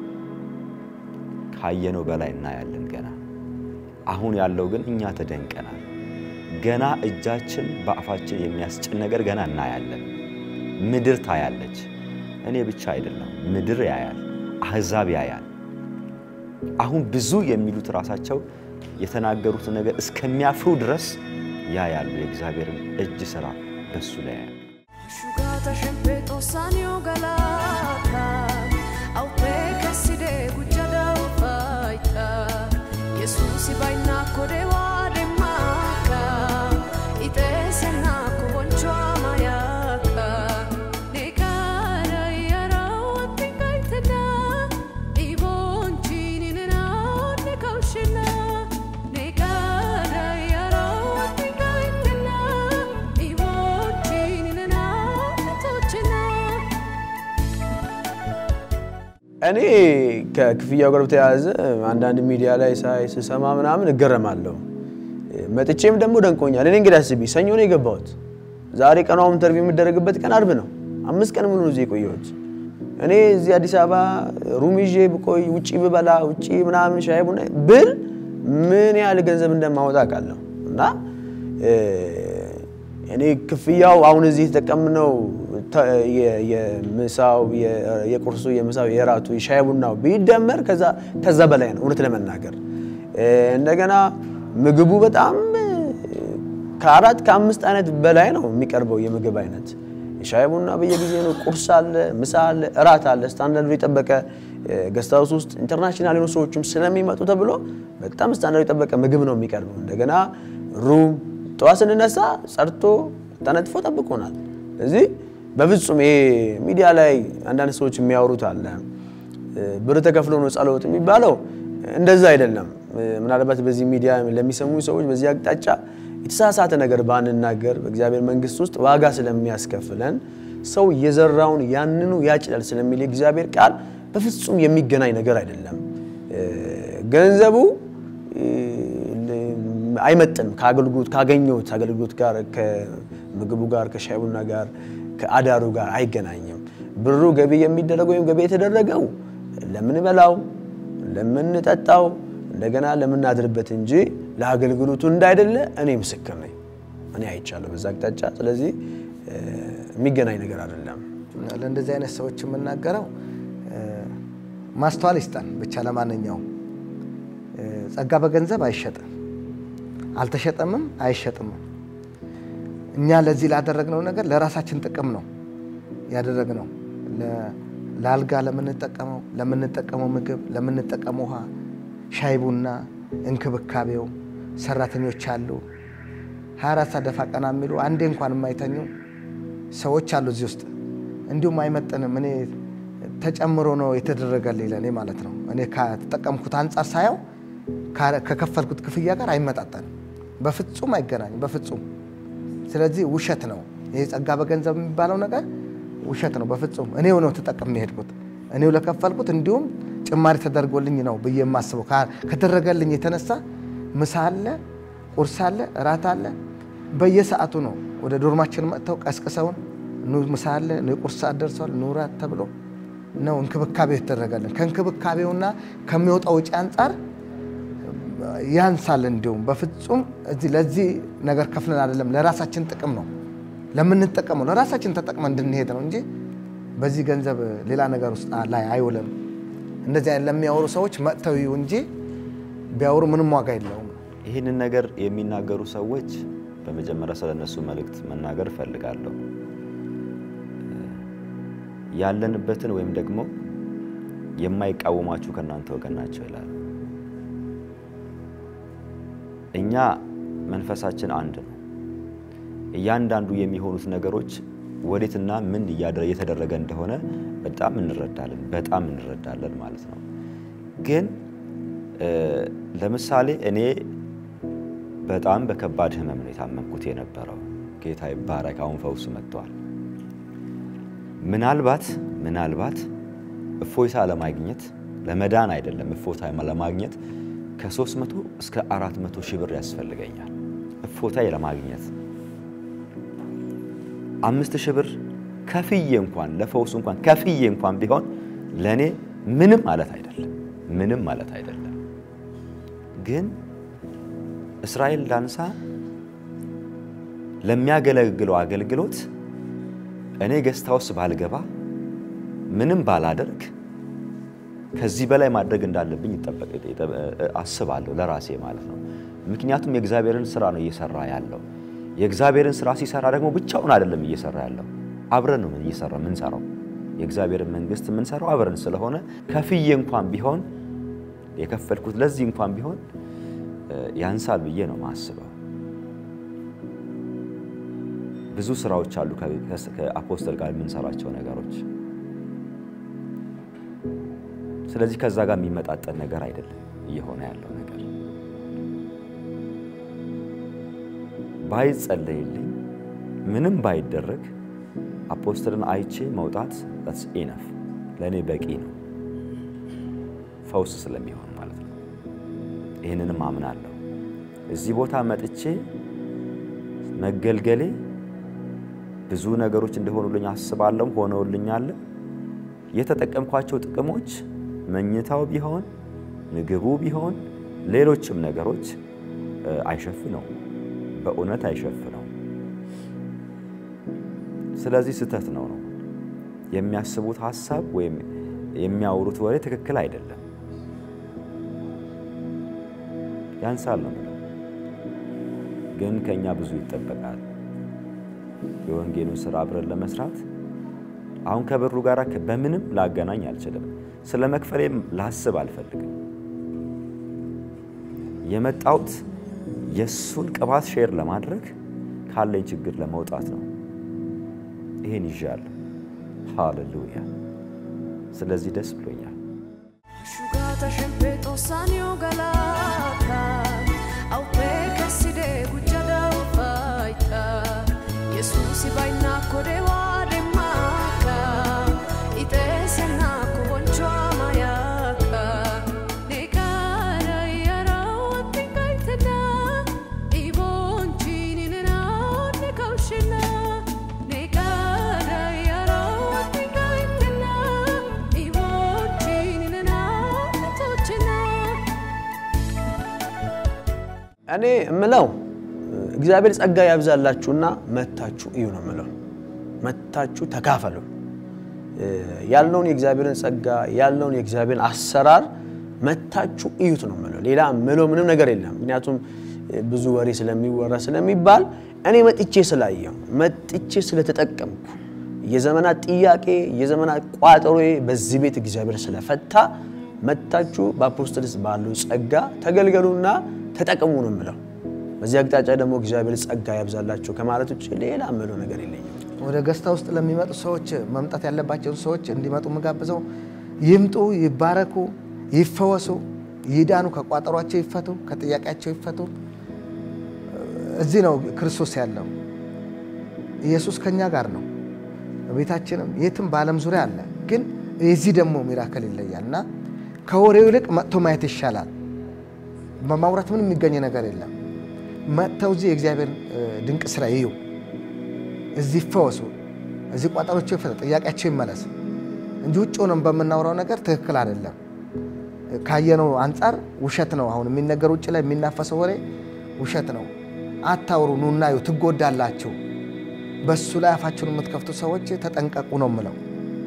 ካየነው በላይ እናያለን ገና። አሁን ያለው ግን እኛ ተደንቀናል። ገና እጃችን በአፋችን የሚያስጭን ነገር ገና እናያለን። ምድር ታያለች። እኔ ብቻ አይደለም፣ ምድር ያያል፣ አሕዛብ ያያል። አሁን ብዙ የሚሉት ራሳቸው የተናገሩትን ነገር እስከሚያፍሩ ድረስ ያያሉ። የእግዚአብሔርን እጅ ስራ በሱ ላይ ያያል። Asciugata sempre tossanio galata Au pe caside gucciada ufaita Yesusi baina kode wade maka Ite sena kuboncho amayaka Nekara yara watinga itena Ibonchini nena nekaushina Nekara yara watinga itena Ibonchini nena netochina እኔ ከክፍያው ጋር በተያያዘ አንዳንድ ሚዲያ ላይ ሳይ ስሰማ ምናምን እገረማለሁ። መጥቼም ደግሞ ደንቆኛል። እኔ እንግዲህ አስቢ፣ ሰኞ ነው የገባሁት። ዛሬ ቀኗ ኢንተርቪው የሚደረግበት ቀን አርብ ነው። አምስት ቀን ሙሉ ነው እዚህ የቆየሁት። እኔ እዚህ አዲስ አበባ ሩም ይዤ ብቆይ ውጪ ብበላ ውጪ ምናምን ሻይ ቡና ብል ምን ያህል ገንዘብ እንደማወጣ አውቃለሁ እና እ፣ እኔ ክፍያው አሁን እዚህ የተጠቀምነው ተ- የ- የምሳው የ- የቁርሱ የምሳው የራቱ የሻይ ቡናው ቢደመር ከዛ ከዛ በላይ ነው እውነት ለመናገር እ፣ እንደገና ምግቡ በጣም እ፣ ከአራት ከአምስት አይነት በላይ ነው የሚቀርበው የምግብ አይነት የሻይ ቡና በየጊዜ ነው ቁርስ አለ ምሳ አለ እራት አለ ስታንዳርዱ የጠበቀ ገስታውስ ውስጥ ኢንተርናሽናል የሆኑ ሰዎችም ስለሚመጡ ተብሎ በጣም ስታንዳርዱ የጠበቀ ምግብ ነው የሚቀርበው እንደገና ሩም ጠዋት ስንነሳ ጸድቶ ተነጥፎ ጠብቆናል እዚህ በፍጹም ይሄ ሚዲያ ላይ አንዳንድ ሰዎች የሚያወሩት አለ ብር ተከፍሎ ነው ጸሎት የሚባለው እንደዛ አይደለም። ምናልባት በዚህ ሚዲያ ለሚሰሙ ሰዎች በዚህ አቅጣጫ የተሳሳተ ነገር ባንናገር በእግዚአብሔር መንግሥት ውስጥ ዋጋ ስለሚያስከፍለን ሰው የዘራውን ያንኑ ያጭዳል ስለሚል የእግዚአብሔር ቃል በፍጹም የሚገናኝ ነገር አይደለም። ገንዘቡ አይመጥንም ከአገልግሎት ካገኘሁት አገልግሎት ጋር ከምግቡ ጋር ከሻይ ቡና ጋር ከአዳሩ ጋር አይገናኝም። ብሩ ገቢ የሚደረገው ወይም ገቢ የተደረገው ለምንበላው፣ ለምንጠጣው እንደገና ለምናድርበት እንጂ ለአገልግሎቱ እንዳይደለ እኔ ምስክር ነኝ። እኔ አይቻለሁ በዛ አቅጣጫ። ስለዚህ የሚገናኝ ነገር አይደለም። ለእንደዚህ አይነት ሰዎች የምናገረው ማስተዋል ይስጠን ብቻ። ለማንኛውም ጸጋ በገንዘብ አይሸጥም፣ አልተሸጠምም፣ አይሸጥምም። እኛ ለዚህ ላደረግነው ነገር ለራሳችን ጥቅም ነው ያደረግነው። ለአልጋ ለምንጠቀመው ለምንጠቀመው ምግብ ለምንጠቀመው ውሃ፣ ሻይ ቡና፣ እንክብካቤው ሰራተኞች አሉ። 24 ሰዓት ደፋ ቀና የሚሉ አንዴ እንኳን የማይተኙ ሰዎች አሉ እዚህ ውስጥ። እንዲሁም አይመጥንም። እኔ ተጨምሮ ነው የተደረገልኝ ለእኔ ማለት ነው። እኔ ከተጠቀምኩት አንጻር ሳየው ከከፈልኩት ክፍያ ጋር አይመጣጠንም። በፍጹም አይገናኝም፣ በፍጹም ስለዚህ ውሸት ነው ይህ ጸጋ በገንዘብ የሚባለው ነገር ውሸት ነው። በፍጹም እኔው ነው ተጠቅሜ የሄድኩት እኔው ለከፈልኩት እንዲሁም ጭማሪ ተደርጎልኝ ነው ብዬ የማስበው ከተደረገልኝ የተነሳ ምሳ አለ፣ ቁርስ አለ፣ እራት አለ። በየሰዓቱ ነው ወደ ዶርማችን መጥተው ቀስቅሰውን ኑ ምሳ አለ፣ ኑ የቁርስ ሰዓት ደርሷል፣ ኑ እራት ተብሎ ነው እንክብካቤው የተደረገልን። ከእንክብካቤውና ከሚወጣው ውጪ አንጻር ያንሳል። እንዲሁም በፍጹም እዚህ ለዚህ ነገር ከፍለን አይደለም፣ ለራሳችን ጥቅም ነው ለምንጠቀመው ለራሳችን ተጠቅመን እንድንሄድ ነው እንጂ በዚህ ገንዘብ ሌላ ነገር ውስጥ ላይ አይውልም። እንደዚህ አይነት ለሚያወሩ ሰዎች መጥተው ይዩ እንጂ ቢያወሩ ምንም ዋጋ የለውም። ይህንን ነገር የሚናገሩ ሰዎች በመጀመሪያ ስለ እነሱ መልእክት መናገር እፈልጋለሁ። ያለንበትን ወይም ደግሞ የማይቃወማችሁ ከእናንተ ወገን ናቸው ይላል። እኛ መንፈሳችን አንድ ነው። እያንዳንዱ የሚሆኑት ነገሮች ወዴትና ምን እየተደረገ እንደሆነ በጣም እንረዳለን፣ በጣም እንረዳለን ማለት ነው። ግን ለምሳሌ እኔ በጣም በከባድ ህመም ነው የታመምኩት የነበረው። ጌታ ይባረክ፣ አሁን ፈውሱ መጥተዋል። ምናልባት ምናልባት እፎይታ ለማግኘት ለመዳን አይደለም እፎይታ ለማግኘት ከ300 እስከ 400 ሺህ ብር ያስፈልገኛል። እፎይታ ለማግኘት አምስት ሺህ ብር ከፍዬ እንኳን ለፈውሱ እንኳን ከፍዬ እንኳን ቢሆን ለእኔ ምንም ማለት አይደለም፣ ምንም ማለት አይደለም። ግን እስራኤል ዳንሳ ለሚያገለግለው አገልግሎት እኔ ገስታ ውስጥ ባልገባ ምንም ባላደርግ ከዚህ በላይ ማድረግ እንዳለብኝ አስባለሁ ለራሴ ማለት ነው። ምክንያቱም የእግዚአብሔርን ስራ ነው እየሰራ ያለው። የእግዚአብሔርን ስራ ሲሰራ ደግሞ ብቻውን አይደለም እየሰራ ያለው፣ አብረን ነው እየሰራ የምንሰራው። የእግዚአብሔርን መንግስት የምንሰራው አብረን ስለሆነ ከፍዬ እንኳን ቢሆን የከፈልኩት ለዚህ እንኳን ቢሆን ያንሳል ብዬ ነው ማስበው። ብዙ ስራዎች አሉ ከአፖስተል ጋር የምንሰራቸው ነገሮች። ስለዚህ ከዛ ጋር የሚመጣጠን ነገር አይደለም እየሆነ ያለው ነገር። ባይጸለይልኝ ምንም ባይደረግ አፖስተልን አይቼ መውጣት ስ ኢነፍ ለእኔ በቂ ነው፣ ፈውስ ስለሚሆን ማለት ነው። ይህንንም አምናለሁ። እዚህ ቦታ መጥቼ መገልገሌ ብዙ ነገሮች እንደሆኑልኝ አስባለሁ፣ ሆነውልኛል። የተጠቀምኳቸው ጥቅሞች መኝታው ቢሆን ምግቡ ቢሆን ሌሎችም ነገሮች አይሸፍነው፣ በእውነት አይሸፍነው። ስለዚህ ስህተት ነው ነው የሚያስቡት ሀሳብ ወይም የሚያወሩት ወሬ ትክክል አይደለም። ያንሳል ነው የምለው። ግን ከእኛ ብዙ ይጠበቃል። የወንጌሉን ስራ አብረን ለመስራት አሁን ከብሩ ጋር በምንም ላገናኝ አልችልም። ስለ መክፈሌም ላስብ አልፈልግም። የመጣሁት የእሱን ቅባት ሼር ለማድረግ ካለኝ ችግር ለመውጣት ነው። ይሄን ይዣለሁ። ሃሌሉያ። ስለዚህ ደስ ብሎኛል። Asciugata sempre tossanio galata Au pe che si de guccia da faita Yesus vai na kode wa de maka Ite se na ko boncho amayaka Ne cara yara wati kaitena I bonchini ne na ne kaushina Ne cara yara wati kaitena I bonchini ne na ne tochina እኔ እምለው እግዚአብሔር ጸጋ ያብዛላችሁና መታችሁ እዩ ነው የምለው። መታችሁ ተካፈሉ። ያለውን የእግዚአብሔርን ጸጋ ያለውን የእግዚአብሔርን አሰራር መታችሁ እዩት ነው የምለው። ሌላ ምለው ምንም ነገር የለም። ምክንያቱም ብዙ ወሬ ስለሚወራ ስለሚባል እኔ መጥቼ ስላየው መጥቼ ስለተጠቀምኩ የዘመናት ጥያቄ የዘመናት ቋጠሮዬ በዚህ ቤት እግዚአብሔር ስለፈታ መታችሁ በአፖስትልስ ባለው ጸጋ ተገልገሉና ተጠቅሙ ነው የምለው። በዚህ አቅጣጫ ደግሞ እግዚአብሔር ጸጋ ያብዛላቸው ከማለት ውጭ ሌላ ምለው ነገር የለኝም። ወደ ገስታ ውስጥ ለሚመጡ ሰዎች መምጣት ያለባቸውን ሰዎች እንዲመጡ የምጋብዘው ይምጡ፣ ይባረኩ፣ ይፈወሱ፣ ይዳኑ፣ ከቋጠሯቸው ይፈቱ፣ ከጥያቄያቸው ይፈቱ። እዚህ ነው ክርስቶስ ያለው። ኢየሱስ ከኛ ጋር ነው። ቤታችንም የትም በዓለም ዙሪያ አለ። ግን የዚህ ደግሞ ሚራክል ይለያል እና ከወሬው ይልቅ መጥቶ ማየት ይሻላል። በማውራት ምንም የሚገኝ ነገር የለም። መጥተው እዚህ የእግዚአብሔር ድንቅ ስራ ይዩ፣ እዚህ ይፈወሱ፣ እዚህ ቋጠሮቸው ይፈታ፣ ጥያቄያቸው ይመለስ እንጂ ውጭ ሆነን በምናወራው ነገር ትክክል አይደለም። ካየነው አንጻር ውሸት ነው። አሁን የሚነገር ውጭ ላይ የሚናፈሰው ወሬ ውሸት ነው። አታውሩ፣ ኑና እዩ፣ ትጎዳላችሁ። በሱ ላይ አፋችሁን የምትከፍቱ ሰዎች ተጠንቀቁ ነው የምለው።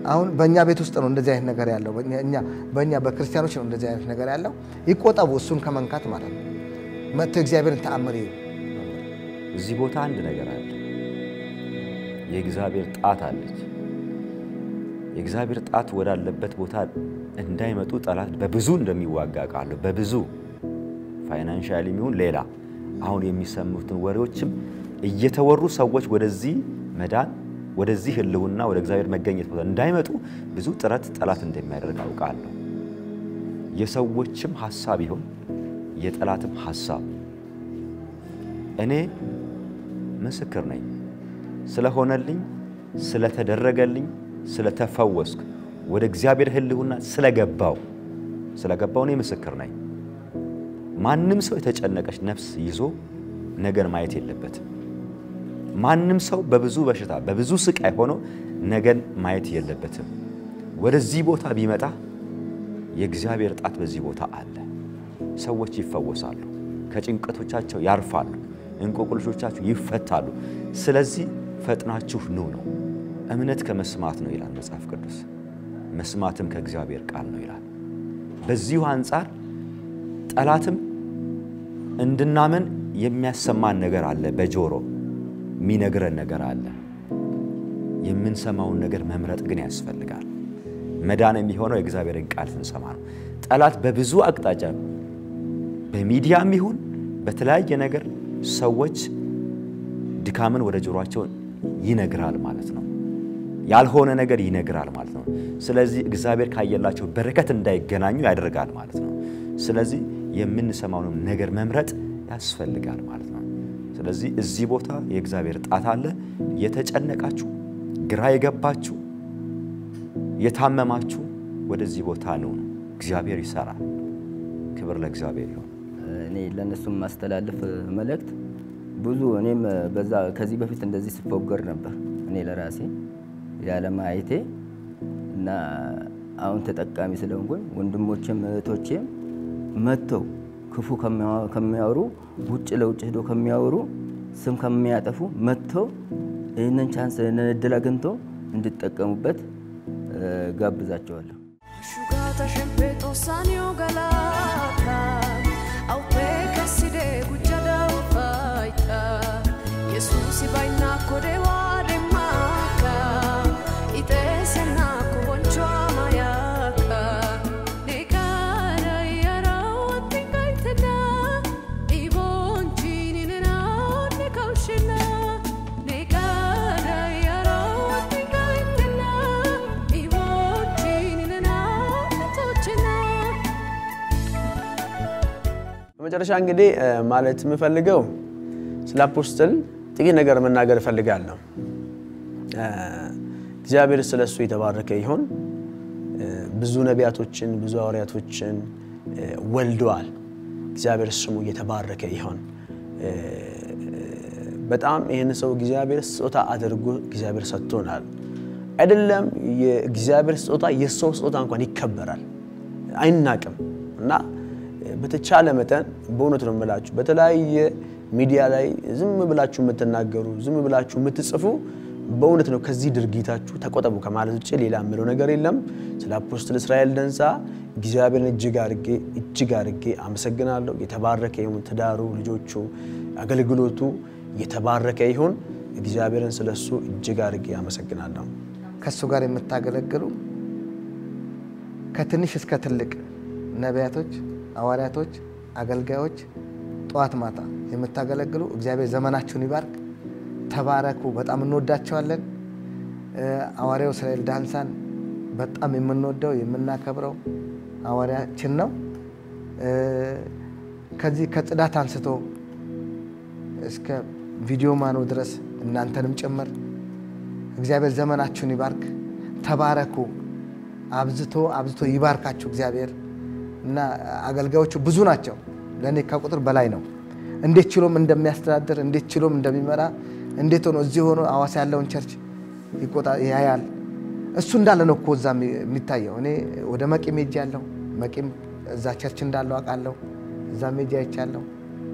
አሁን በእኛ ቤት ውስጥ ነው እንደዚህ አይነት ነገር ያለው። በእኛ- እኛ በእኛ በክርስቲያኖች ነው እንደዚህ አይነት ነገር ያለው። ይቆጠቡ እሱን ከመንካት ማለት ነው። መጥቶ እግዚአብሔርን ተአምር ይዩ። እዚህ ቦታ አንድ ነገር አለ። የእግዚአብሔር ጣት አለች። የእግዚአብሔር ጣት ወዳለበት ቦታ እንዳይመጡ ጠላት በብዙ እንደሚዋጋ ቃለሁ። በብዙ ፋይናንሻሊ የሚሆን ሌላ አሁን የሚሰሙትን ወሬዎችም እየተወሩ ሰዎች ወደዚህ መዳን ወደዚህ ህልውና ወደ እግዚአብሔር መገኘት ቦታ እንዳይመጡ ብዙ ጥረት ጠላት እንደሚያደርግ አውቃለሁ። የሰዎችም ሀሳብ ይሁን የጠላትም ሀሳብ እኔ ምስክር ነኝ። ስለሆነልኝ፣ ስለተደረገልኝ፣ ስለተፈወስክ ወደ እግዚአብሔር ህልውና ስለገባው ስለገባው እኔ ምስክር ነኝ። ማንም ሰው የተጨነቀች ነፍስ ይዞ ነገን ማየት የለበትም። ማንም ሰው በብዙ በሽታ በብዙ ስቃይ ሆኖ ነገን ማየት የለበትም። ወደዚህ ቦታ ቢመጣ የእግዚአብሔር ጣት በዚህ ቦታ አለ። ሰዎች ይፈወሳሉ፣ ከጭንቀቶቻቸው ያርፋሉ፣ እንቆቅልሾቻችሁ ይፈታሉ። ስለዚህ ፈጥናችሁ ኑ ነው። እምነት ከመስማት ነው ይላል መጽሐፍ ቅዱስ፣ መስማትም ከእግዚአብሔር ቃል ነው ይላል። በዚሁ አንጻር ጠላትም እንድናመን የሚያሰማን ነገር አለ። በጆሮ የሚነግረን ነገር አለ። የምንሰማውን ነገር መምረጥ ግን ያስፈልጋል። መዳን የሚሆነው የእግዚአብሔርን ቃል ስንሰማ ነው። ጠላት በብዙ አቅጣጫ በሚዲያም ይሁን በተለያየ ነገር ሰዎች ድካምን ወደ ጆሮአቸው ይነግራል ማለት ነው። ያልሆነ ነገር ይነግራል ማለት ነው። ስለዚህ እግዚአብሔር ካየላቸው በረከት እንዳይገናኙ ያደርጋል ማለት ነው። ስለዚህ የምንሰማውንም ነገር መምረጥ ያስፈልጋል ማለት ነው። ስለዚህ እዚህ ቦታ የእግዚአብሔር ጣት አለ። የተጨነቃችሁ፣ ግራ የገባችሁ፣ የታመማችሁ ወደዚህ ቦታ ነው። እግዚአብሔር ይሰራል። ክብር ለእግዚአብሔር ይሁን። እኔ ለእነሱም ማስተላለፍ መልእክት ብዙ እኔም በዛ ከዚህ በፊት እንደዚህ ስፎገር ነበር እኔ ለራሴ ያለማየቴ እና አሁን ተጠቃሚ ስለሆንኩኝ ወንድሞቼም እህቶቼም መጥተው ክፉ ከሚያወሩ ውጭ ለውጭ ሄዶ ከሚያወሩ ስም ከሚያጠፉ መጥተው ይህንን ቻንስ ይህንን እድል አግኝተው እንዲጠቀሙበት ጋብዛቸዋለሁ። Asciugata sempre tossanio galata Au peka side gujjada ufaita Yesusi baina kode wade maka Itese na kuboncho amayaka Nekara yara wati kaitena Ibonchini nena nekaushena Nekara yara wati kaitena Ibonchini nena netochena በመጨረሻ እንግዲህ እ ማለት የምፈልገው ስለ አፖስትል ጥቂት ነገር መናገር እፈልጋለሁ። እ እግዚአብሔር ስለ እሱ የተባረከ ይሁን። እ ብዙ ነቢያቶችን ብዙ ሐዋርያቶችን እ ወልደዋል። እግዚአብሔር ስሙ የተባረከ ይሁን። እ በጣም ይህን ሰው እግዚአብሔር ስጦታ አድርጎ እግዚአብሔር ሰጥቶናል። አይደለም የእግዚአብሔር ስጦታ የሰው ስጦታ እንኳን ይከበራል፣ አይናቅም እና በተቻለ መጠን በእውነት ነው የምላችሁ በተለያየ ሚዲያ ላይ ዝም ብላችሁ የምትናገሩ ዝም ብላችሁ የምትጽፉ በእውነት ነው ከዚህ ድርጊታችሁ ተቆጠቡ ከማለት ውጭ ሌላ የምለው ነገር የለም። ስለ አፖስትል እስራኤል ደንሳ እግዚአብሔርን እጅግ አርጌ እጅግ አርጌ አመሰግናለሁ። የተባረከ ይሁን ትዳሩ፣ ልጆቹ፣ አገልግሎቱ የተባረከ ይሁን። እግዚአብሔርን ስለሱ እጅግ አርጌ አመሰግናለሁ። ከእሱ ጋር የምታገለግሉ ከትንሽ እስከ ትልቅ ነቢያቶች፣ ሐዋርያቶች፣ አገልጋዮች ጠዋት ማታ የምታገለግሉ እግዚአብሔር ዘመናችሁን ይባርክ። ተባረኩ። በጣም እንወዳቸዋለን። እ ሐዋርያው እስራኤል ዳንሳን በጣም የምንወደው የምናከብረው ሐዋርያችን ነው። እ ከዚህ ከጽዳት አንስቶ እስከ ቪዲዮ ማኖ ድረስ እናንተንም ጭምር እግዚአብሔር ዘመናችሁን ይባርክ። ተባረኩ። አብዝቶ አብዝቶ ይባርካችሁ እግዚአብሔር እና አገልጋዮቹ ብዙ ናቸው። ለእኔ ከቁጥር በላይ ነው። እንዴት ችሎም እንደሚያስተዳድር እንዴት ችሎም እንደሚመራ እንዴት ሆኖ እዚህ ሆኖ ሐዋሳ ያለውን ቸርች ይቆጣ ያያል። እሱ እንዳለ ነው እኮ እዛ የሚታየው። እኔ ወደ መቂም ሄጄ ያለሁ መቂም እዛ ቸርች እንዳለው አውቃለሁ። እዛ ሜጃ አይቻለሁ።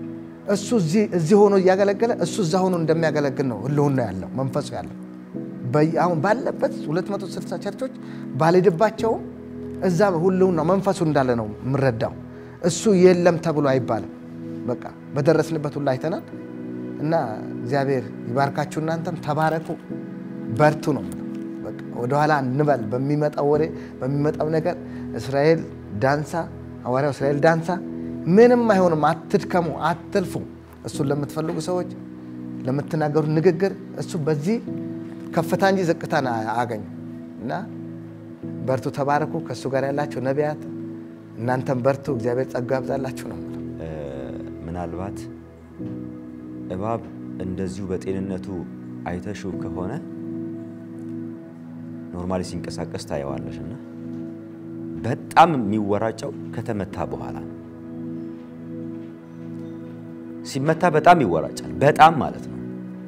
እሱ እዚህ ሆኖ እያገለገለ እሱ እዛ ሆኖ እንደሚያገለግል ነው ህልውና ያለው መንፈሱ ያለው በየ- አሁን ባለበት 260 ቸርቾች ባልሄድባቸውም እዛ ሁሉን ነው መንፈሱ እንዳለ ነው የምረዳው። እሱ የለም ተብሎ አይባልም። በቃ በደረስንበት ሁሉ አይተናል። እና እግዚአብሔር ይባርካችሁ፣ እናንተም ተባረኩ፣ በርቱ ነው የምለው። በቃ ወደኋላ እንበል። በሚመጣው ወሬ በሚመጣው ነገር እስራኤል ዳንሳ፣ ሐዋርያው እስራኤል ዳንሳ ምንም አይሆንም። አትድከሙ፣ አትልፉ። እሱን ለምትፈልጉ ሰዎች ለምትናገሩት ንግግር እሱ በዚህ ከፍታ እንጂ ዝቅታን አያገኙ እና በርቱ፣ ተባረኩ። ከእሱ ጋር ያላቸው ነቢያት እናንተም በርቱ፣ እግዚአብሔር ጸጋ ያብዛላችሁ ነው የምለው። እ፣ ምናልባት እባብ እንደዚሁ በጤንነቱ አይተሽው ከሆነ ኖርማሊ ሲንቀሳቀስ ታየዋለሽ እና በጣም የሚወራጨው ከተመታ በኋላ ነው። ሲመታ በጣም ይወራጫል። በጣም ማለት ነው።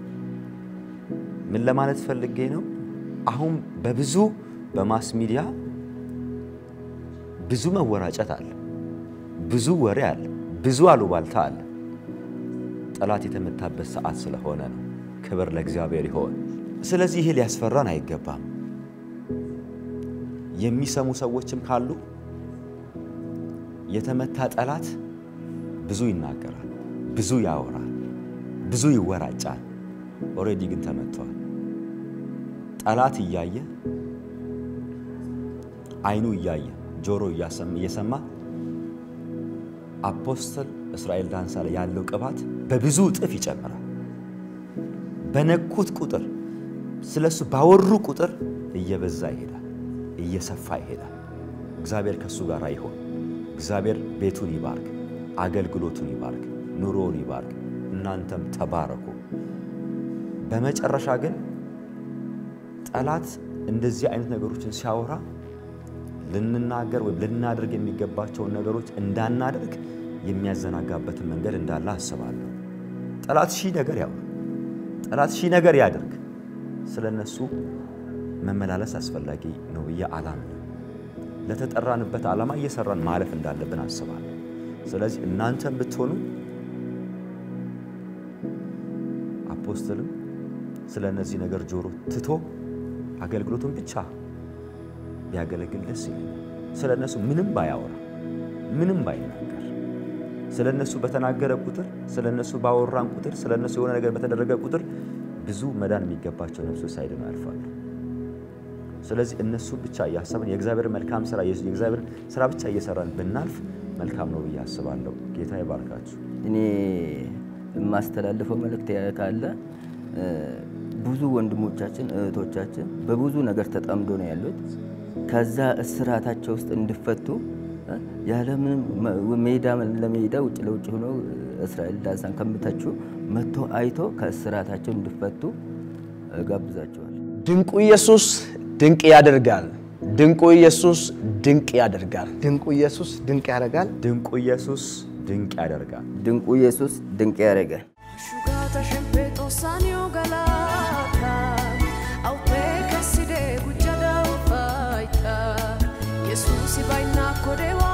ምን ለማለት ፈልጌ ነው? አሁን በብዙ በማስ ሚዲያ ብዙ መወራጨት አለ፣ ብዙ ወሬ አለ፣ ብዙ አሉባልታ አለ። ጠላት የተመታበት ሰዓት ስለሆነ ነው። ክብር ለእግዚአብሔር ይሆን። ስለዚህ ይሄ ሊያስፈራን አይገባም። የሚሰሙ ሰዎችም ካሉ የተመታ ጠላት ብዙ ይናገራል፣ ብዙ ያወራል፣ ብዙ ይወራጫል። ኦልሬዲ ግን ተመቷል። ጠላት እያየ አይኑ እያየ ጆሮ እየሰማ አፖስትል እስራኤል ዳንሳ ላይ ያለው ቅባት በብዙ እጥፍ ይጨምራል። በነኩት ቁጥር ስለሱ ባወሩ ቁጥር እየበዛ ይሄዳል፣ እየሰፋ ይሄዳል። እግዚአብሔር ከእሱ ጋር ይሆን። እግዚአብሔር ቤቱን ይባርክ፣ አገልግሎቱን ይባርክ፣ ኑሮውን ይባርክ። እናንተም ተባረኩ። በመጨረሻ ግን ጠላት እንደዚህ አይነት ነገሮችን ሲያወራ ልንናገር ወይም ልናደርግ የሚገባቸውን ነገሮች እንዳናደርግ የሚያዘናጋበትን መንገድ እንዳለ አስባለሁ። ጠላት ሺህ ነገር ያውራ፣ ጠላት ሺህ ነገር ያደርግ፣ ስለ እነሱ መመላለስ አስፈላጊ ነው ብዬ አላምንም። ለተጠራንበት ዓላማ እየሰራን ማለፍ እንዳለብን አስባለሁ። ስለዚህ እናንተም ብትሆኑ አፖስትልም ስለ እነዚህ ነገር ጆሮ ትቶ አገልግሎቱን ብቻ ቢያገለግል ደስ ይለኛል። ስለ እነሱ ምንም ባያወራ ምንም ባይናገር ስለ እነሱ በተናገረ ቁጥር ስለ እነሱ ባወራን ቁጥር ስለ እነሱ የሆነ ነገር በተደረገ ቁጥር ብዙ መዳን የሚገባቸው ነፍሶች ሳይድኑ ያልፋሉ። ስለዚህ እነሱ ብቻ እያሰብን የእግዚአብሔር መልካም ስራ የእግዚአብሔር ስራ ብቻ እየሰራን ብናልፍ መልካም ነው ብዬ አስባለሁ። ጌታ ይባርካችሁ። እኔ የማስተላልፈው መልእክት ካለ ብዙ ወንድሞቻችን እህቶቻችን በብዙ ነገር ተጠምዶ ነው ያሉት። ከዛ እስራታቸው ውስጥ እንዲፈቱ ያለምንም ሜዳ ለሜዳ ውጭ ለውጭ ሆነው እስራኤል ዳንሳን ከምተቹ መጥቶ አይቶ ከእስራታቸው እንዲፈቱ ጋብዛቸዋል። ድንቁ ኢየሱስ ድንቅ ያደርጋል። ድንቁ ኢየሱስ ድንቅ ያደርጋል። ድንቁ ኢየሱስ ድንቅ ያደርጋል። ድንቁ ኢየሱስ ድንቅ ያደርጋል። ድንቁ ኢየሱስ ድንቅ ያደርጋል። Asciugata sempre tossanio galata Au peka side gujada ufaita Yesusi baina kodewa